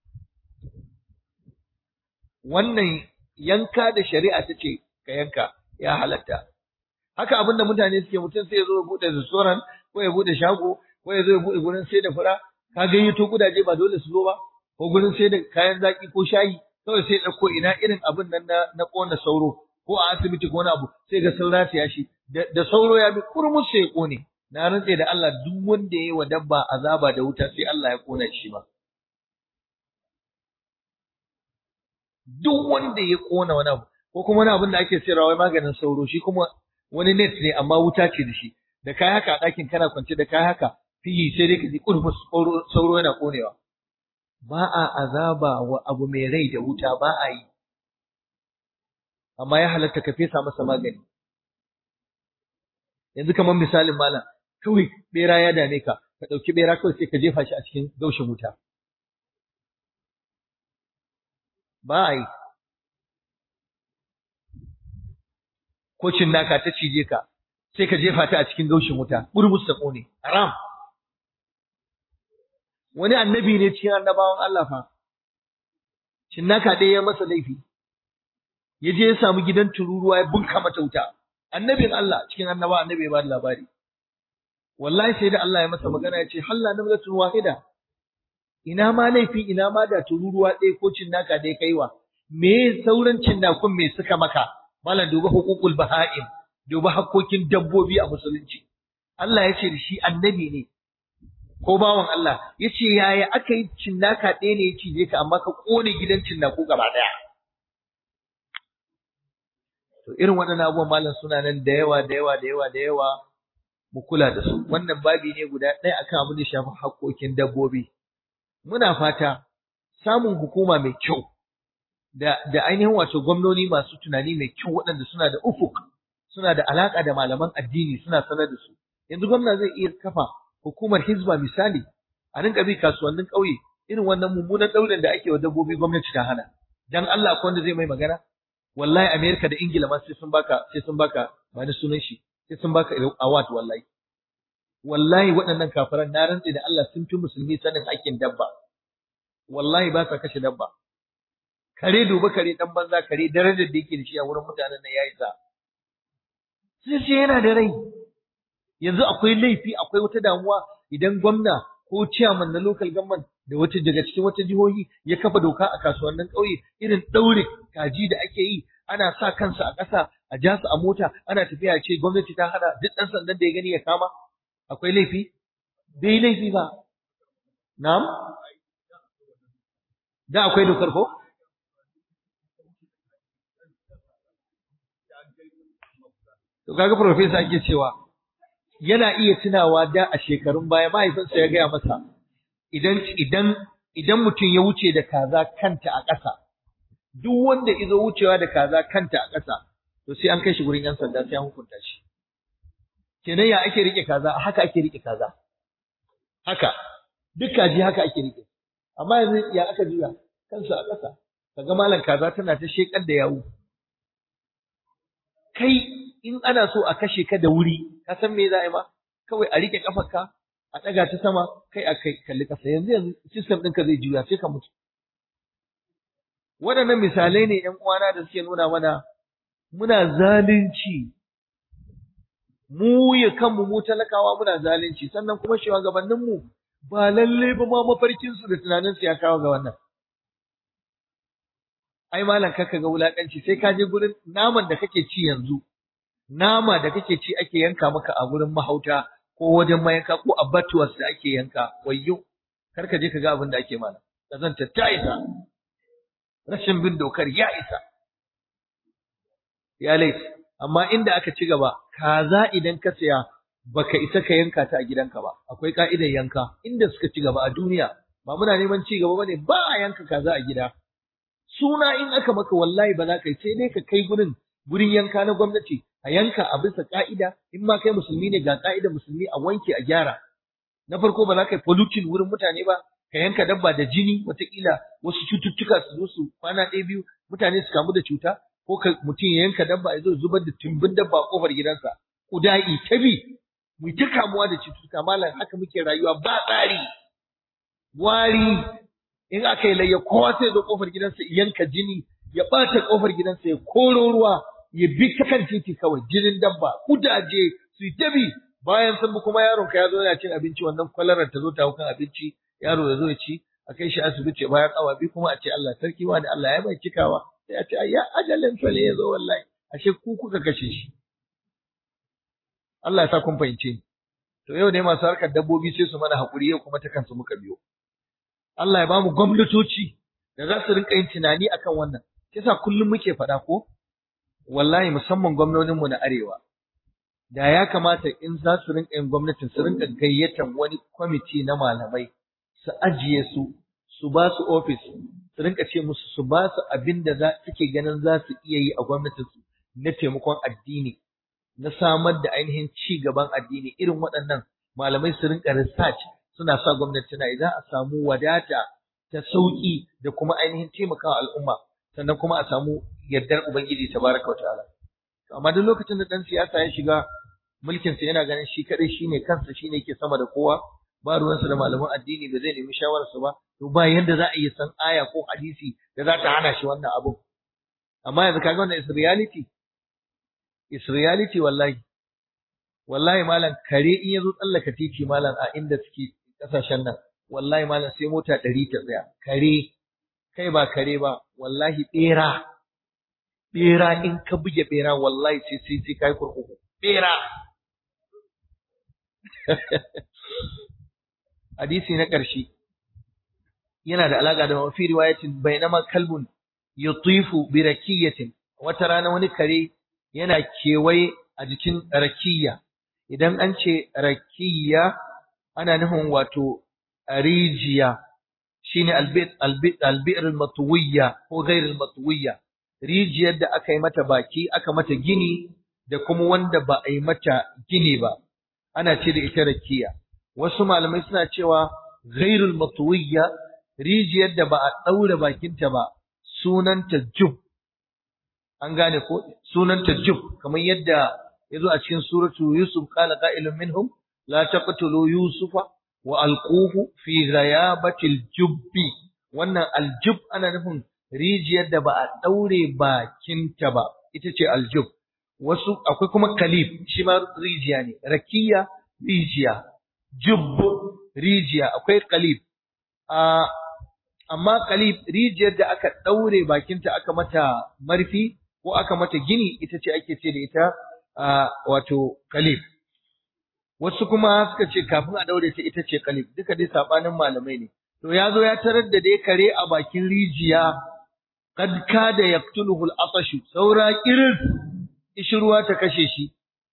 wannan yanka da shari'a ta ce ka yanka ya halatta haka abinda mutane suke mutum sai ya zo ya bude restaurant ko ya bude shago ko ya zo ya bude gurin sai da fura ka gayyato kudaje ba dole su zo ba ko gurin sai da kayan zaki ko shayi kawai sai ɗauko ina irin abin nan na na kona sauro ko a asibiti ko wani abu sai ga sun rataya shi da sauro ya bi kurmus sai ya kone na rantse da Allah duk wanda yayi wa dabba azaba da wuta sai Allah ya kona shi ba duk wanda ya kona wani abu ko kuma wani abin da ake sayarwa wai maganin sauro shi kuma wani net ne amma wuta ce da shi da kai haka a ɗakin kana kwance da kai haka fiyi sai dai ka ji kurmus sauro yana konewa ba a azaba wa abu mai rai da wuta ba a yi amma ya halatta ka fesa masa magani yanzu kamar misalin malam kawai bera ya dame ka ka ɗauki bera kawai sai ka jefa shi a cikin gaushin wuta ba a yi ko naka ta cije ka sai ka jefa ta a cikin gaushin wuta burbus ta ƙone haram wani annabi ne cikin annabawan Allah fa cinnaka ɗaya ya masa laifi ya je ya samu gidan tururuwa ya bunka mata wuta annabin Allah cikin annaba annabi ya bada labari wallahi sai da Allah ya masa magana ya ce halla namlatun wahida ina ma laifi ina ma da tururuwa ɗaya ko cinnaka ɗaya kaiwa me sauran cinnakun me suka maka malam duba hukukul baha'im duba hakkokin dabbobi a musulunci Allah ya ce da shi annabi ne ko bawan Allah ya ce yaya aka yi cinnaka ɗaya ne ya cije ka amma ka ƙone gidan cinnaku gaba ɗaya to irin waɗannan abubuwan malam suna nan da yawa da yawa da yawa da yawa mu kula da su wannan babi ne guda ɗaya akan abin da shafi haƙƙoƙin dabbobi muna fata samun hukuma mai kyau da da ainihin wato gwamnoni masu tunani mai kyau waɗanda suna da ufuk suna da alaƙa da malaman addini suna sanar da su yanzu gwamna zai iya kafa hukumar hizba misali a rinka bi kasuwannin ƙauye irin wannan mummunan ɗaurin da ake wa dabbobi gwamnati ta hana dan Allah akwai wanda zai mai magana wallahi Amerika da Ingila ma sai sun baka sai sun baka ba ni sunan shi sai sun baka award wallahi wallahi waɗannan kafiran na rantse da Allah sun fi musulmi sanin hakkin dabba wallahi ba sa kashe dabba kare duba kare dan banza kare darajar da yake da shi a wurin mutanen nan yayi sa sai ce yana da rai yanzu akwai laifi akwai wata damuwa idan gwamna ko chairman na local government da wata daga cikin wata jihohi ya kafa doka a kasuwannin ƙauye irin ɗaure kaji da ake yi ana sa kansa a ƙasa a ja su a mota ana tafiya ce gwamnati ta hana duk ɗan sandan da ya gani ya kama akwai laifi bai laifi ba na'am da akwai dokar ko to kaga professor ake cewa yana iya tunawa da a shekarun baya mahaifinsa ya gaya masa idan idan idan mutum ya wuce da kaza kanta a ƙasa duk wanda izo wucewa da kaza kanta a ƙasa to sai an kai shi gurin yan sanda sai an hukunta shi kenan ya ake rike kaza haka ake rike kaza haka duk kaji haka ake rike amma yanzu ya aka juya kansu a ƙasa kaga malam kaza tana ta shekar da yawu kai in ana so a kashe ka da wuri ka san me za a yi ma kawai a rike kafarka a ɗaga ta sama kai a kai kalli ƙasa yanzu yanzu system ɗinka zai juya sai ka mutu waɗannan misalai ne ƴan uwana da suke nuna mana muna zalunci mu ya kanmu mu talakawa muna zalunci sannan kuma shugabanninmu ba lalle ba ma mafarkinsu da tunaninsu ya kawo ga wannan ai malam kaka ga wulakanci sai ka je gurin naman da kake ci yanzu nama da kake ci ake yanka maka a gurin mahauta ko wajen mayanka ko abattoirs da ake yanka wayyo kar ka je ka ga abin da ake mana kazanta ta isa rashin bin dokar ya isa ya laifi amma inda aka ci gaba kaza idan ka saya baka isa ka yanka ta a gidanka ba akwai ka'idar yanka inda suka ci gaba a duniya ba muna neman ci gaba bane ba a yanka kaza a gida suna in aka maka wallahi ba za ka yi sai dai ka kai gurin gurin yanka na gwamnati a yanka a bisa ka'ida in ma kai musulmi ne ga ka'idar musulmi a wanke a gyara na farko ba za ka yi pollution wurin mutane ba ka yanka dabba da jini watakila wasu cututtuka su zo su kwana ɗaya biyu mutane su kamu da cuta ko ka mutum ya yanka dabba ya zo zubar da tumbin dabba a kofar gidansa kuda'i ta bi mu ta kamuwa da cututtuka malam haka muke rayuwa ba tsari wari in aka yi layya kowa sai zo kofar gidansa yanka jini ya ɓata kofar gidansa ya koro ruwa ya bi ta kan titi kawai jinin dabba kudaje su yi ta bi bayan sun bi kuma yaron ka ya zo yana cin abinci wannan kwalarar ta zo ta kan abinci yaro ya zo ya ci a kai shi asibiti bayan awa biyu kuma a ce Allah sarki wa da Allah ya mai cikawa sai a ce ya ajalin sa ne ya zo wallahi ashe ku kuka kashe shi Allah ya sa kun fahimce ni to yau ne masu harkar dabbobi sai su mana hakuri yau kuma ta kansu muka biyo Allah ya bamu gwamnatoci da za su rinka yin tunani akan wannan kisa kullum muke faɗa ko wallahi musamman gwamnoninmu na arewa da ya kamata in za su rinka yin gwamnatin su rinka gayyatar wani kwamiti na malamai su ajiye su su ba su ofis su rinka ce musu su ba su abin da za suke ganin za su iya yi a gwamnatinsu na taimakon addini na samar da ainihin ci gaban addini irin waɗannan malamai su rinka research suna sa gwamnati tana za a samu wadata ta sauki da kuma ainihin taimakawa al'umma sannan kuma a samu yardar ubangiji tabaraka wa ta'ala amma duk lokacin da dan siyasa ya shiga mulkin sa yana ganin shi kadai shine kansa shine yake sama da kowa ba ruwansa da malaman addini ba zai nemi shawararsa ba to ba yanda za a yi san aya ko hadisi da za ta hana shi wannan abu amma yanzu kaga wannan is reality is reality wallahi wallahi malam kare in yazo tsallaka titi malam a inda suke kasashen nan wallahi malam sai mota ɗari ta tsaya kare kai ba kare ba wallahi ɓera ɓera in ka buge ɓera wallahi sai sai sai kai kurkuku ɓera hadisi na ƙarshe yana da alaƙa da mafi riwayatin bainama kalbun yutifu bi rakiyatin wata rana wani kare yana kewaye a jikin rakiya idan an ce rakiya ana nufin wato rijiya shine albit albit albir almatwiya ko ghair almatwiya rijiyar da aka yi mata baki aka mata gini da kuma wanda ba a yi mata gini ba ana ce da ita rakiya wasu malamai suna cewa ghairul matwiya rijiyar da ba a daure bakinta ba sunanta jub an gane ko sunanta jub kamar yadda yazo a cikin suratu yusuf qala qa'ilun minhum la taqtulu yusufa wa alquhu fi ghayabatil jubbi wannan aljub ana nufin rijiyar da ba a daure bakinta ba ita ce aljub wasu akwai kuma kalif shi ma rijiya ne rakiya rijiya jubb rijiya akwai kalif a amma kalif rijiyar da aka daure bakinta aka mata marfi ko aka mata gini ita ce ake ce da ita wato kalif wasu kuma suka ce kafin a daure ta ita ce kalif duka dai sabanin malamai ne to ya zo ya tarar da dai kare a bakin rijiya kad kada yaqtuluhu al-atashu saura kiris ishruwa ta kashe shi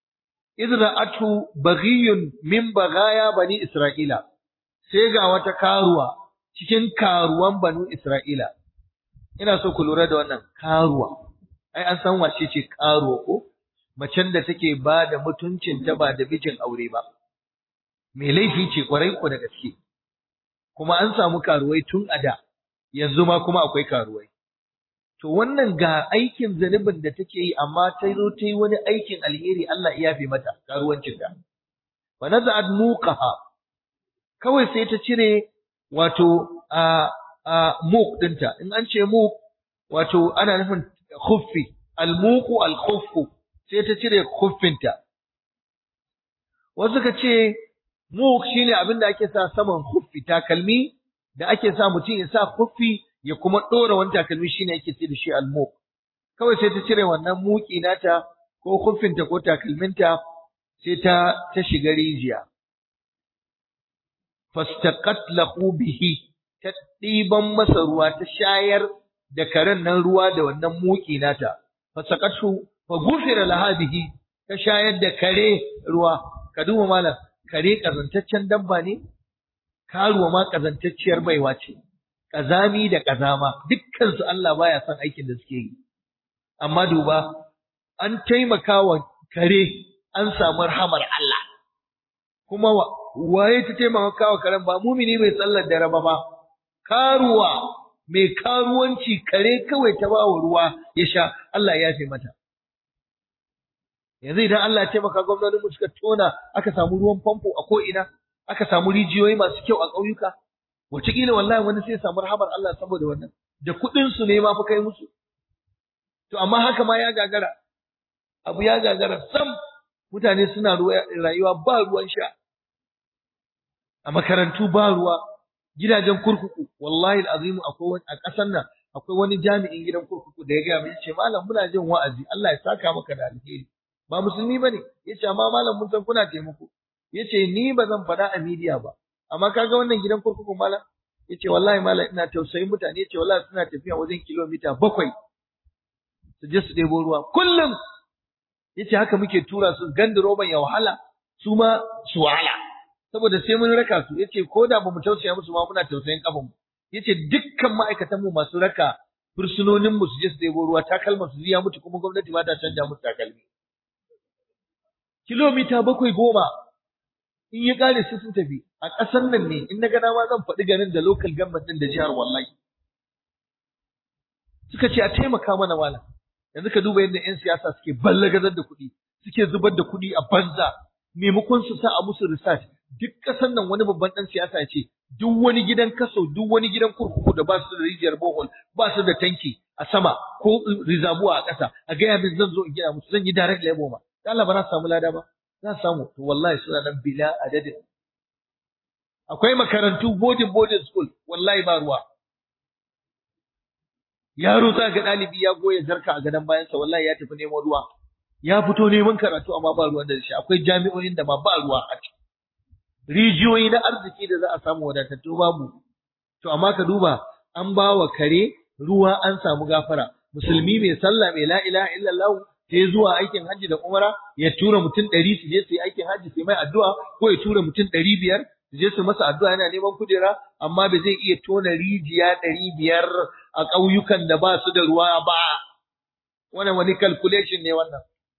idra'atu baghiyun min bagaya bani isra'ila sai ga wata karuwa cikin karuwan banu isra'ila ina so ku lura da wannan karuwa ai an san wace ce karuwa ko macen da take ba da mutuncin ta ba da bijin aure ba mai laifi ce kwarai ko da gaske kuma an samu karuwai tun a da yanzu ma kuma akwai karuwai to wannan ga aikin zanubin da take yi amma ta zo ta yi wani aikin alheri Allah ya yafe mata karuwancin ta fa naza'at muqaha kawai sai ta cire wato a a muq dinta in an ce muq wato ana nufin khuffi al-muqu al-khuffu sai ta cire khuffinta wasu ka ce muq shine abin da ake sa saman khuffi takalmi da ake sa mutum ya sa khuffi ya kuma ɗora wani takalmi shine yake ce da shi almuq kawai sai ta cire wannan muki nata ko kuffinta ko takalminta sai ta ta shiga rijiya fastaqat lahu bihi ta ɗiban masa ruwa ta shayar da karen nan ruwa da wannan muki nata fasaqatu fa gufira laha bihi ta shayar da kare ruwa ka duba malam kare kazantaccen dabba ne karuwa ma kazantacciyar baiwa ce kazami da kazama dukkan su Allah baya son aikin da suke yi amma duba an taimaka wa kare an samu rahamar Allah kuma waye ta taimaka wa karen ba mumini mai sallar dare ba ba karuwa mai karuwanci kare kawai ta ba wa ruwa ya sha Allah ya fi mata yanzu idan Allah ya taimaka gwamnatin mu suka tona aka samu ruwan famfo a ko ina aka samu rijiyoyi masu kyau a ƙauyuka wataƙila wallahi wani sai samu rahamar Allah saboda wannan da kuɗin su ne ma fa kai musu to amma haka ma ya gagara abu ya gagara sam mutane suna rayuwa ba ruwan sha a makarantu ba ruwa gidajen kurkuku wallahi alazim akwai a ƙasar nan akwai wani jami'in gidan kurkuku da ya gaya mai ce malam muna jin wa'azi Allah ya saka maka da alheri ba musulmi bane yace amma malam mun san kuna taimako yace ni ba zan faɗa a media ba amma kaga wannan gidan kurkuku malam yace wallahi malam ina tausayin mutane yace wallahi suna tafiya wajen kilomita bakwai su je su ɗebo ruwa kullum yace haka muke tura su ganda roban ya wahala su ma su wahala saboda sai mun raka su yace ko da bamu tausaya musu ma muna tausayin kafan mu yace dukkan ma'aikatan mu masu raka fursunonin mu su je su ɗebo ruwa takalman su ya mutu kuma gwamnati ba ta canja musu takalmi kilomita bakwai goma in ya kare su sun tafi a ƙasar nan ne in na ga dama zan faɗi garin da local government ɗin da jihar wallahi suka ce a taimaka mana malam yanzu ka duba yadda 'yan siyasa suke ballagazar da kuɗi suke zubar da kuɗi a banza maimakon su sa a musu research duk ƙasar nan wani babban ɗan siyasa ya ce duk wani gidan kaso duk wani gidan kurkuku da ba su da rijiyar bohol ba su da tanki a sama ko rizabuwa a ƙasa a gaya min zan zo in gina musu zan yi direct labor ma Allah ba na samu lada ba za samu to wallahi suna nan bila adadin akwai makarantu boarding boarding school wallahi ba ruwa yaro za ga ɗalibi ya goya jarka a gadon bayansa wallahi ya tafi neman ruwa ya fito neman karatu amma ba ruwan da shi akwai jami'o'in da ma ba ruwa a ciki rijiyoyi na arziki da za a samu wadatattu babu to amma ka duba an ba wa kare ruwa an samu gafara musulmi mai sallah mai la ilaha illallah sai zuwa aikin hajji da umara ya tura mutum ɗari su je su yi aikin hajji su mai addu'a ko ya tura mutum ɗari biyar su je su masa addu'a yana neman kujera amma ba zai iya tona rijiya ɗari biyar a ƙauyukan da ba su da ruwa ba wannan wani calculation ne wannan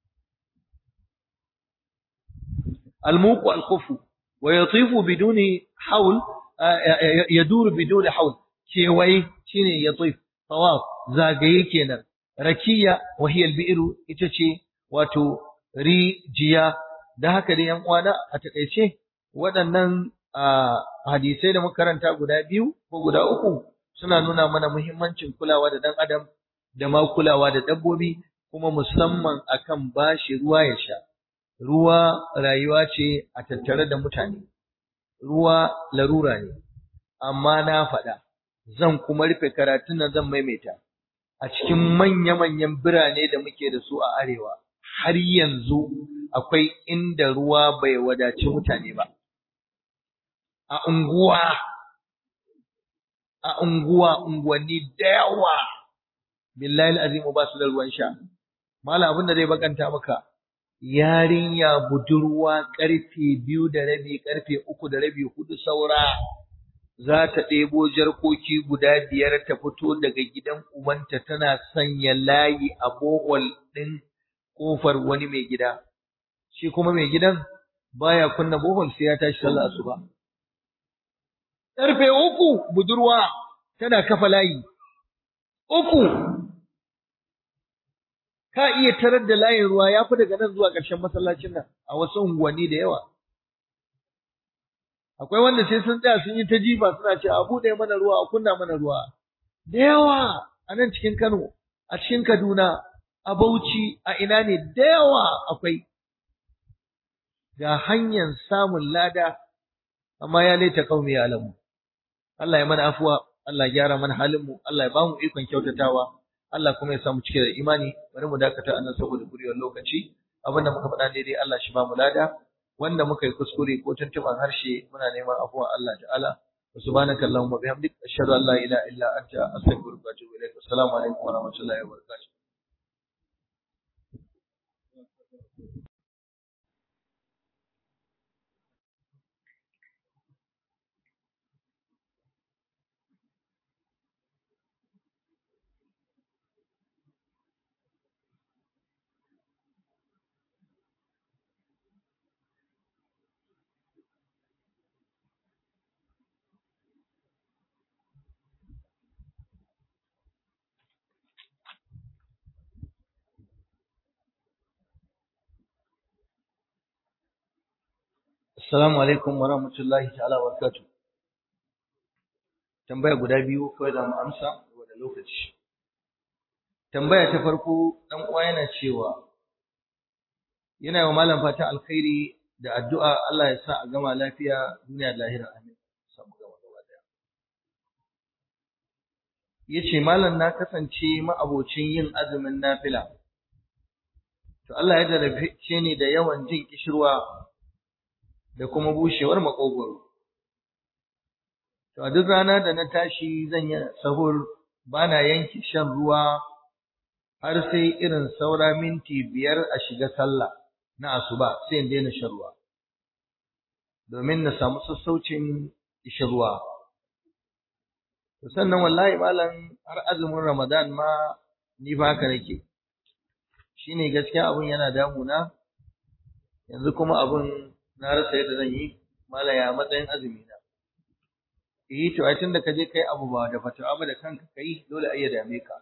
الموق الخف ويطيف بدون حول يدور بدون حول كيوي شيني يطيف طواف زاغي kenan rakiya wa hiya albi'ru ita ce wato rijiya da haka dai yan uwana a takeice waɗannan hadisai da muka karanta guda biyu ko guda uku suna nuna mana muhimmancin kulawa da dan adam da ma kulawa da dabbobi kuma musamman akan bashi ruwa ya sha ruwa rayuwa ce a tattare da mutane ruwa larura ne amma na faɗa zan kuma rufe karatun nan zan maimaita a cikin manya-manyan birane da muke da su a arewa har yanzu akwai inda ruwa bai wadaci mutane ba a unguwa a unguwa unguwanni da yawa billahi azimu ba su da ruwan sha malam abin da zai bakanta maka yarinya budurwa karfe biyu da rabi karfe uku da rabi hudu saura za ta ɗebo jarkoki guda biyar ta fito daga gidan ubanta tana sanya layi a bohol ɗin ƙofar wani mai gida shi kuma mai gidan baya kunna bohol sai ya tashi sallah asuba karfe uku budurwa tana kafa layi uku ka iya tarar da layin ruwa ya fi daga nan zuwa ƙarshen masallacin nan a wasu unguwanni da yawa. Akwai wanda sai sun tsaya sun yi ta jifa suna ce a buɗe mana ruwa a kunna mana ruwa. Da yawa a nan cikin Kano, a cikin Kaduna, a Bauchi, a ina ne da yawa akwai. Ga hanyar samun lada, amma ya laita kaumi ya alamu. Allah ya mana afuwa, Allah ya gyara mana halinmu, Allah ya ba mu ikon kyautatawa. Allah kuma ya samu cike da imani bari mu dakata anan saboda guriyar lokaci abinda muka faɗa daidai Allah shi ba mu lada wanda muka yi kuskure ko tuntuban harshe muna neman afuwa Allah ta'ala subhanaka allahumma bihamdik ashhadu an la ilaha illa anta astaghfiruka wa atubu ilaik assalamu alaikum wa rahmatullahi wa barakatuh Assalamu alaikum wa rahmatullahi ta'ala wa barakatuh. Tambaya guda biyu kawai za mu amsa da lokaci. Tambaya ta farko dan uwa yana cewa yana wa malam fatan alkhairi da addu'a Allah ya sa a gama lafiya duniya da lahira amin. Samu gama gaba daya. Yace malam na kasance ma'abocin yin azumin nafila. To Allah ya jarabe ni da yawan jin kishirwa da kuma bushewar makogwaro. To a duk rana da na tashi zan yi sahur bana yanke shan ruwa har sai irin saura minti biyar a shiga sallah na asuba sai in daina shan ruwa. Domin na samu sassaucin ishin ruwa. To sannan wallahi malam har azumin Ramadan ma ni ba haka nake. Shine gaskiya abun yana damuna yanzu kuma abun na rasa yadda zan yi malaya matsayin azumi na eh to ai tunda ka je kai abu ba da fatawa ba da kanka kai dole ai ya dame ka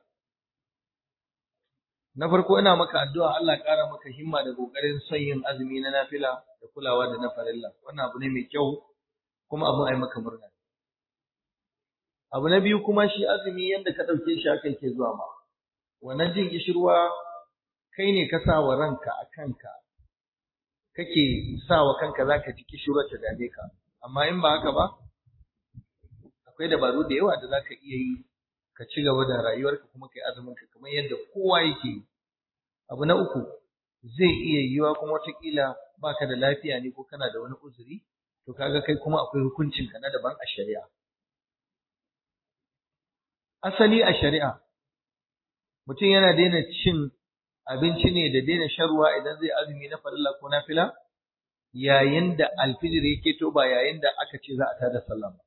na farko ina maka addu'a Allah ƙara maka himma da kokarin son yin azumi na nafila da kulawa da na farilla wannan abu ne mai kyau kuma abu ai maka murna abu na biyu kuma shi azumi yanda ka dauke shi haka yake zuwa ma wannan jin kishirwa kai ne ka sa wa ranka a kanka kake sa wa kanka za ka ji kishirar ta dame ka amma in ba haka ba akwai dabaru da yawa da za ka iya yi ka ci gaba da rayuwarka kuma kai azumin ka kamar yadda kowa yake yi abu na uku zai iya yiwa kuma wataƙila baka da lafiya ne ko kana da wani uzuri to kaga kai kuma akwai hukuncin ka na daban a shari'a asali a shari'a mutum yana daina cin abinci ne da daina shan ruwa idan zai azumi na farilla ko nafila yayin da alfijir yake to ba yayin da aka ce za a tada sallah ba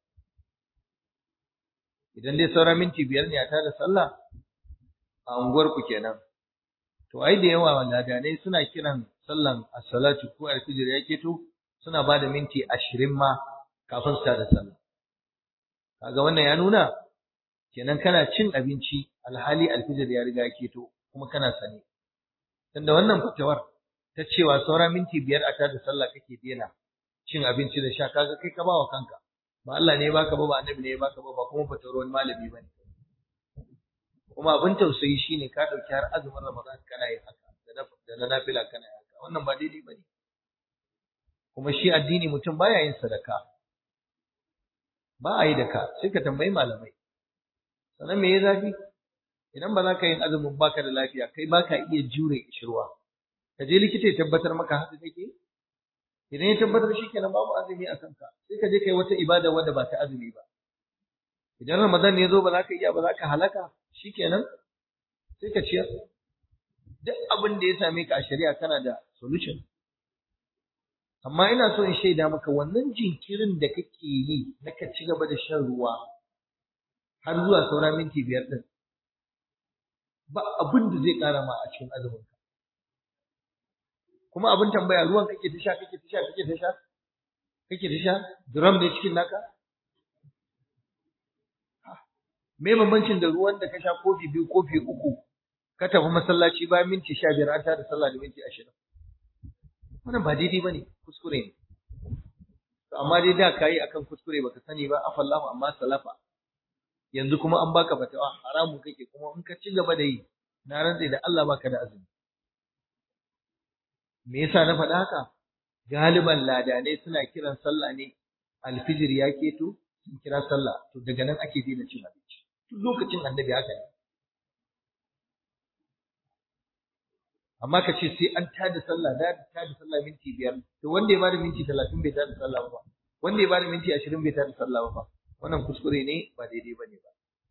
idan dai saura minti biyar ne a tada sallah a unguwar ku kenan to ai da yawa ladanai suna kiran sallan as-salatu ko alfijir yake to suna ba da minti ashirin ma kafin su tada sallah kaga wannan ya nuna kenan kana cin abinci alhali alfijir ya riga yake to kuma kana sani tunda wannan fitowar ta cewa saura minti biyar a tada sallah kake dena cin abinci da sha kaga kai ka bawa kanka ba Allah ne ya baka ba ba annabi ne ya baka ba ba kuma fitowar wani malami bane kuma abin tausayi shine ka dauki har azumin Ramadan kana yin haka da na nafila kana yin haka wannan ba daidai bane kuma shi addini mutum baya yin sadaka ba a yi da ka sai ka tambayi malamai sannan me ya zafi idan ba za ka yin azumin baka da lafiya kai baka iya jure kishirwa ka je likita ya tabbatar maka haka kake idan ya tabbatar shikenan babu azumi a kanka sai ka je kai wata ibada wanda ba ta azumi ba idan ramadan ne ya zo ba za ka iya ba za ka halaka shikenan sai ka ciyar duk abin da ya same ka a shari'a kana da solution amma ina so in shaida maka wannan jinkirin da kake yi na ka ci gaba da shan ruwa har zuwa saura minti biyar din ba abin da zai ƙara ma a cikin azumin ka kuma abin tambaya ruwan kake ta sha kake ta sha kake ta sha kake ta sha drum ne cikin naka me bambancin da ruwan da ka sha kofi biyu kofi uku ka tafi masallaci bayan minti sha biyar an tada sallah da minti ashirin wannan ba daidai ba ne kuskure ne amma dai da ka yi akan kuskure baka sani ba afallahu amma salafa yanzu kuma an baka fatawa haramun kake kuma in ka ci gaba da yi na rantse da Allah baka da azumi me yasa na faɗa haka galiban ladanai suna kiran sallah ne alfijir ya keto sun kira sallah to daga nan ake daina cin abinci tun lokacin annabi haka ne amma ka ce sai an tada sallah da tada sallah minti biyar to wanda ya bada minti talatin bai tada sallah ba wanda ya bada minti ashirin bai tada sallah ba wannan kuskure ne ba daidai ba ne ba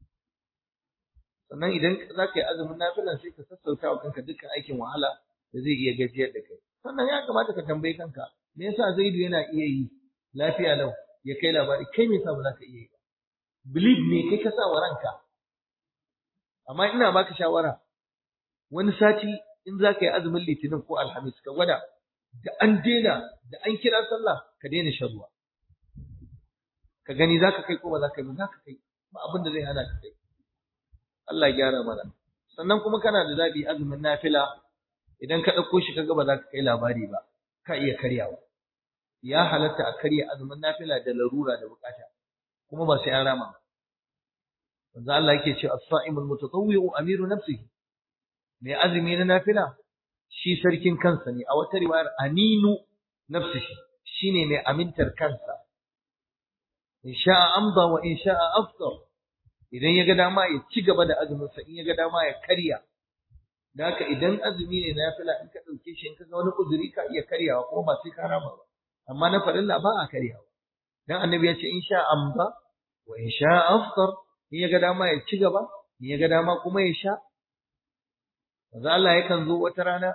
sannan idan za ka yi azumin nafilan sai ka sassauta wa kanka dukkan aikin wahala da zai iya gajiyar da kai sannan ya kamata ka tambayi kanka me yasa zaidu yana iya yi lafiya lau ya kai labari kai me yasa ba za ka iya yi ba believe me kai ka sa wa ranka amma ina baka shawara wani sati in za ka yi azumin litinin ko alhamis ka gwada da an daina da an kira sallah ka daina shan ruwa ka gani za ka kai ko ba za ka yi ba za ka kai ba abin da zai hana ka kai Allah ya gyara mana sannan kuma kana da zaɓi azumin nafila idan ka ɗauko shi kaga ba za ka kai labari ba ka iya karyawa ya halatta a karya azumin nafila da larura da bukata kuma ba sai an rama ba manzo Allah yake ce as-sa'imul mutatawwi'u amiru nafsihi mai azumi na nafila shi sarkin kansa ne a wata riwayar aminu nafsihi shine mai amintar kansa in sha'a amda wa in sha'a aftar idan ya ga dama ya ci gaba da azumin sa in ya ga dama ya karya da haka idan azumi ne nafila in ka dauke shi in ka ga wani uzuri ka iya karyawa kuma ba sai ka rama ba amma na farilla ba a karyawa dan annabi ya ce in sha'a amda wa in sha'a aftar in ya ga dama ya ci gaba in ya ga dama kuma ya sha manzo Allah yakan zo wata rana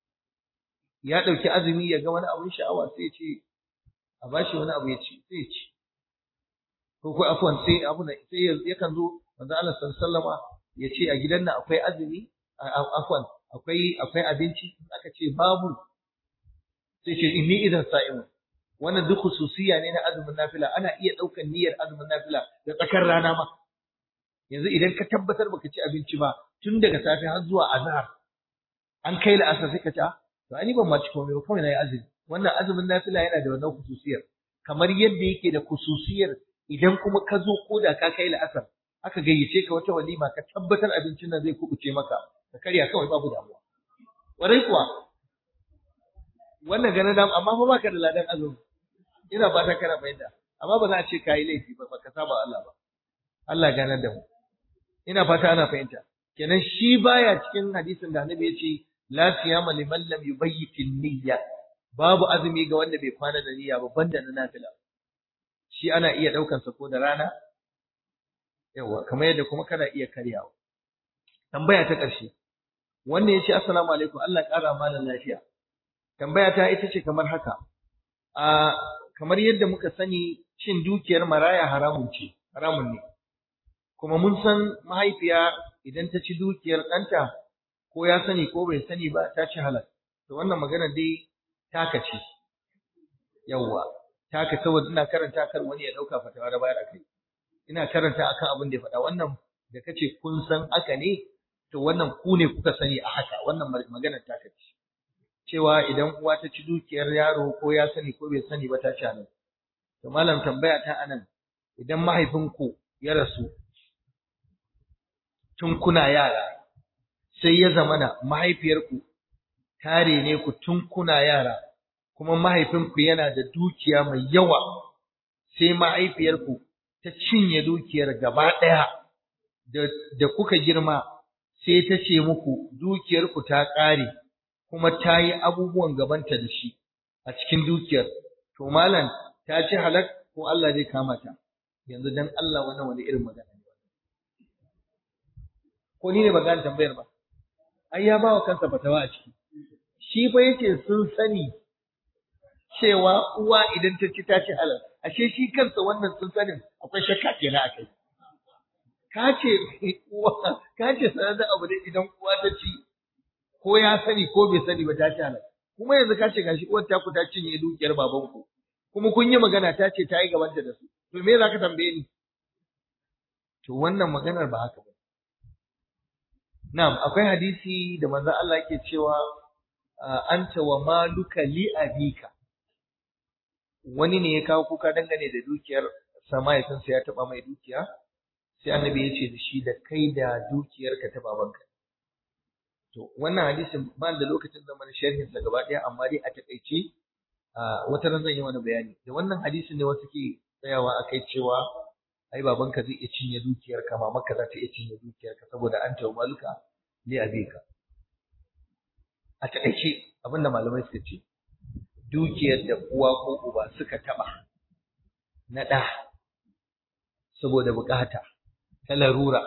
ya ɗauki azumi ya ga wani abun sha'awa sai ya ce a bashi wani abu ya ci sai ya ci ko ko afwan sai abu na sai yakan zo manzo Allah sallallahu ya ce a gidan nan akwai azumi afwan akwai akwai abinci aka ce babu sai ce inni idan sa'imun wannan duk khususiya ne na azumin nafila ana iya ɗaukan niyyar azumin nafila da tsakar rana ma yanzu idan ka tabbatar baka ci abinci ba tun daga safe har zuwa azhar an kai la'asar sai ka ci to ani ban ma ci komai ba kawai nayi azumi wannan azumin nafila yana da wannan khususiyar kamar yadda yake da khususiyar idan kuma ka zo ko da ka kai la'asar aka gayyace ka wata walima ka tabbatar abincin nan zai kubuce maka ka karya kawai babu damuwa warai kuwa wannan ganin dam amma fa baka da ladan azumi ina fata kana fahimta amma ba za a ce kayi laifi ba baka saba Allah ba Allah ganar da mu ina fata ana fahimta kenan shi baya cikin hadisin da Annabi ya ce la siyama liman lam yubayyit niyya babu azumi ga wanda bai kwana da niyya ba banda na nafila shi ana iya daukan sa ko da rana yawa kamar yadda kuma kana iya karyawa tambaya ta ƙarshe wanda ya ce assalamu alaikum Allah ƙara malam lafiya tambaya ta ita ce kamar haka a kamar yadda muka sani cin dukiyar maraya haramun ce haramun ne kuma mun san mahaifiya idan ta ci dukiyar ɗanta ko ya sani ko bai sani ba ta ci halal to wannan magana dai taka ce yawwa taka saboda ina karanta kar wani ya ɗauka fatawa da bayar akai ina karanta akan abin da ya faɗa wannan da kace kun san haka ne to wannan ku ne kuka sani a haka wannan maganar taka ce cewa idan uwa ta ci dukiyar yaro ko ya sani ko bai sani ba ta ci halal to malam tambaya ta anan idan mahaifinku ya rasu tun kuna yara sai ya zamana mahaifiyarku tare ne ku tun kuna yara kuma mahaifinku yana da dukiya mai yawa sai mahaifiyarku ta cinye dukiyar gaba ɗaya da, da kuka girma sai ta ce muku dukiyarku ta ƙare kuma ta yi abubuwan gabanta da shi a cikin dukiyar to malam ta ci halak ko Allah zai kama ta yanzu dan Allah wannan wani irin magana ne ko ni ne ba gane tambayar ba ai ya bawa kansa fatawa a ciki shi fa yake sun sani cewa uwa idan ta ci ta ci halal ashe shi kansa wannan sun sanin akwai shakka kenan akai ka ce uwa ka ce sanar da abu da idan uwa ta ci ko ya sani ko bai sani ba ta ci halal kuma yanzu ka ce gashi uwar ta ku ta cinye dukiyar babanku kuma kun yi magana ta ce ta yi gabanta da su to me za ka tambaye ni to wannan maganar ba haka ba Na'am, akwai hadisi da manzon Allah yake cewa anta wa maluka li abika. Wani ne ya kawo kuka dangane da dukiyar sama ya san sai ya taba mai dukiya, sai annabi ya ce da shi da kai da dukiyarka ta babanka. To, wannan hadisin ba da lokacin zaman sharhin sa gaba ɗaya amma dai a takaice wata ran zan yi wani bayani. Da wannan hadisin ne wasu ke tsayawa akai cewa ai babanka zai iya cinye dukiyarka mamanka za ta iya cinye dukiyarka saboda an tawo maluka li abika a taƙaice abinda malamai suka ce dukiyar da uwa ko uba suka taɓa na ɗa saboda buƙata ta larura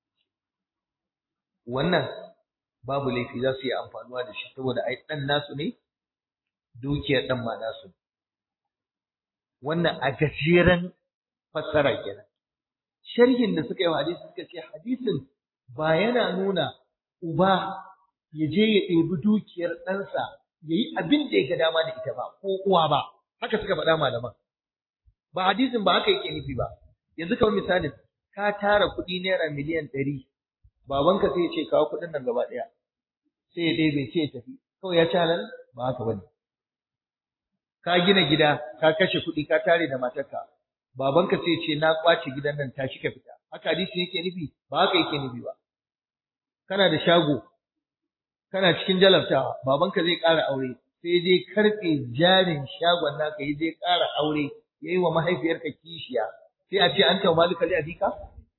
wannan babu laifi za su yi amfanuwa da shi saboda ai ɗan nasu ne dukiyar ɗan ma nasu wannan a gajeren fassara kenan sharhin da suka yi wa hadisi suka ce hadisin ba yana nuna uba ya je ya ɗebi dukiyar ɗansa ya yi abin da ya ga dama da ita ba ko uwa ba haka suka faɗa malaman ba hadisin ba haka yake nufi ba yanzu kamar misalin ka tara kuɗi naira miliyan ɗari babanka sai ya ce kawo kuɗin nan gaba ɗaya sai ya ɗebe sai ya tafi kawai ya ci halal ba haka bane ka gina gida ka kashe kuɗi ka tare da matarka babanka sai ce na kwace gidan nan tashi ka fita haka hadisi yake nufi ba haka yake nufi ba kana da shago kana cikin jalabtawa babanka zai ƙara aure sai je karɓe jarin shagon naka ya je ƙara aure yayi wa mahaifiyarka kishiya sai a ce an tawa malika li abika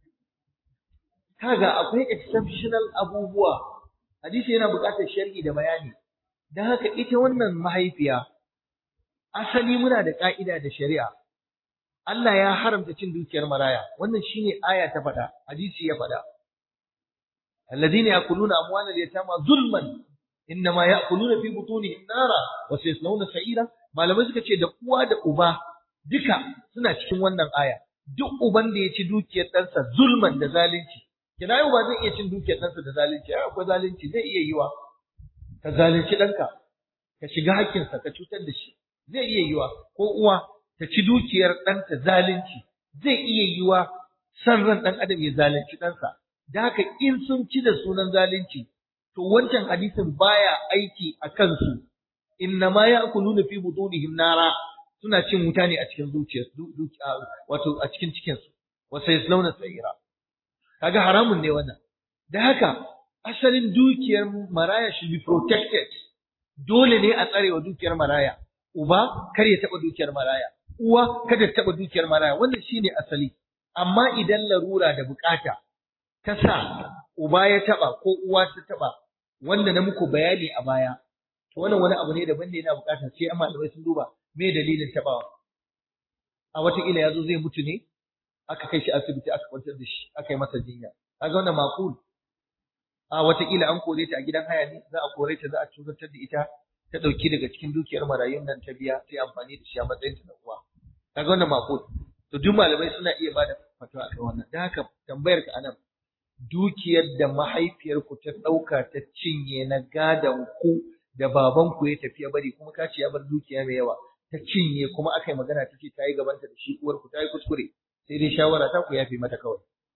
kaga akwai exceptional abubuwa hadisi yana buƙatar sharhi da bayani dan haka ita wannan mahaifiya asali muna da ƙa'ida da shari'a Allah ya haramta cin dukiyar maraya wannan shine aya ta faɗa hadisi ya faɗa alladhina yakuluna amwalal yatama zulman innama yakuluna fi butunihim nara wa sayaslawna sa'ira malamai suka ce da uwa da uba duka suna cikin wannan aya duk uban da ya ci dukiyar ɗansa zulman da zalunci kina yau ba zai iya cin dukiyar ɗansa da zalunci ai akwai zalunci zai iya yiwa ka zalunci ɗanka ka shiga hakkinsa ka cutar da shi zai iya yiwa ko uwa ta ci dukiyar ɗanta zalunci zai iya yiwa san ran ɗan adam ya zalunci ɗansa da haka in sun ci da sunan zalunci to wancan hadisin baya aiki a kansu inna ma ya'kuluna fi butunihim nara suna cin wuta ne a cikin zuciyar wato a cikin cikin su wa sayaslawna sa'ira kaga haramun ne wannan da haka asalin dukiyar maraya should be protected dole ne a tsarewa dukiyar maraya uba kar ya taɓa dukiyar maraya uwa kada ta taɓa dukiyar maraya wannan shine asali amma idan larura da bukata ta sa uba ya taɓa ko uwa ta taɓa wanda na muku bayani a baya to wannan wani abu ne daban da yana bukatar sai amma malamai sun duba me dalilin taɓawa a wataƙila ya zo zai mutu ne aka kai shi asibiti aka kwantar da shi aka yi masa jinya kaga wannan maqul a wataƙila an kore ta a gidan haya ne za a kore ta za a cutar da ita ta ɗauki daga cikin dukiyar marayun nan ta biya sai amfani da shi a matsayin ta na uwa kaga wannan maqul to duk malamai suna iya bada fatawa akan wannan dan haka tambayar ka anan dukiyar da mahaifiyar ku ta ɗauka ta cinye na gadon ku da baban ku ya tafi ya bari kuma ka ce ya bar dukiya mai yawa ta cinye kuma aka yi magana ta ce ta yi gabanta da shi uwar ku ta yi kuskure sai dai shawara ta ku yafe mata kawai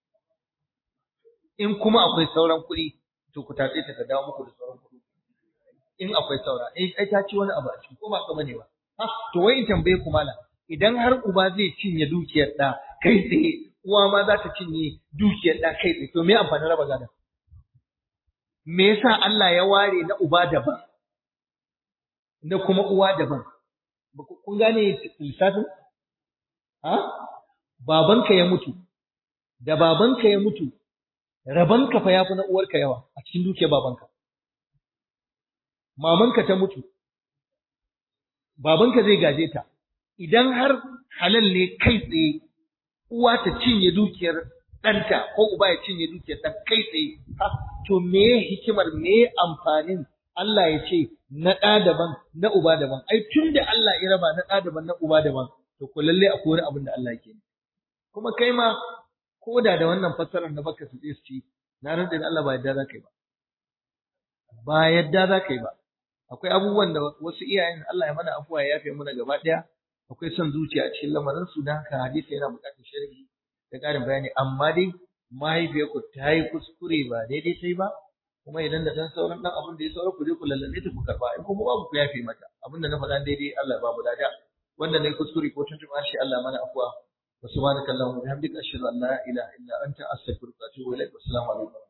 in kuma akwai sauran kuɗi to ku tatse ta ta dawo muku da sauran kuɗi in akwai saura eh ai ta ci wani abu a ciki ko ba ka bane ba ha to wai in tambaye ku mala idan har uba zai cinye dukiyar da kai tsaye uwa ma za ta cinye dukiyar da kai tsaye to me amfanin raba gadon me yasa Allah ya ware na uba daban na kuma uwa daban kun gane lissafin ha babanka ya mutu da babanka ya mutu rabanka fa yafi na uwarka yawa a cikin dukiyar babanka mamanka ta mutu babanka zai gaje ta idan har halal ne kai tsaye uwa ta cinye dukiyar ɗanta ko uba ya cinye dukiyar ɗan kai tsaye ha to me hikimar me amfanin Allah ya ce na ɗa daban na uba daban ai tun da Allah ya raba na ɗa daban na uba daban to ko lalle akwai wani abin da Allah yake kuma kai ma ko da da wannan fassarar na baka su su ci na rantsa da Allah ba yadda za ka yi ba ba yadda za ka yi ba akwai abubuwan da wasu iyayen Allah ya mana afuwa ya yafe mana gaba ɗaya akwai son zuciya a cikin lamarin su dan haka hadisi yana buƙatar sharhi da ƙarin bayani amma dai mahaifiyarku ta yi kuskure ba daidai ta yi ba kuma idan da ɗan sauran ɗan abin da ya saura ku je ku lallabe ta ku karɓa in kuma babu ku yafe mata abin da na faɗa daidai Allah ba mu lada wanda na yi kuskure ko tuntuɓa shi Allah mana afuwa wa subhanaka allahumma wa bihamdika ashhadu an la ilaha illa anta astaghfiruka wa atubu ilaik wa assalamu alaikum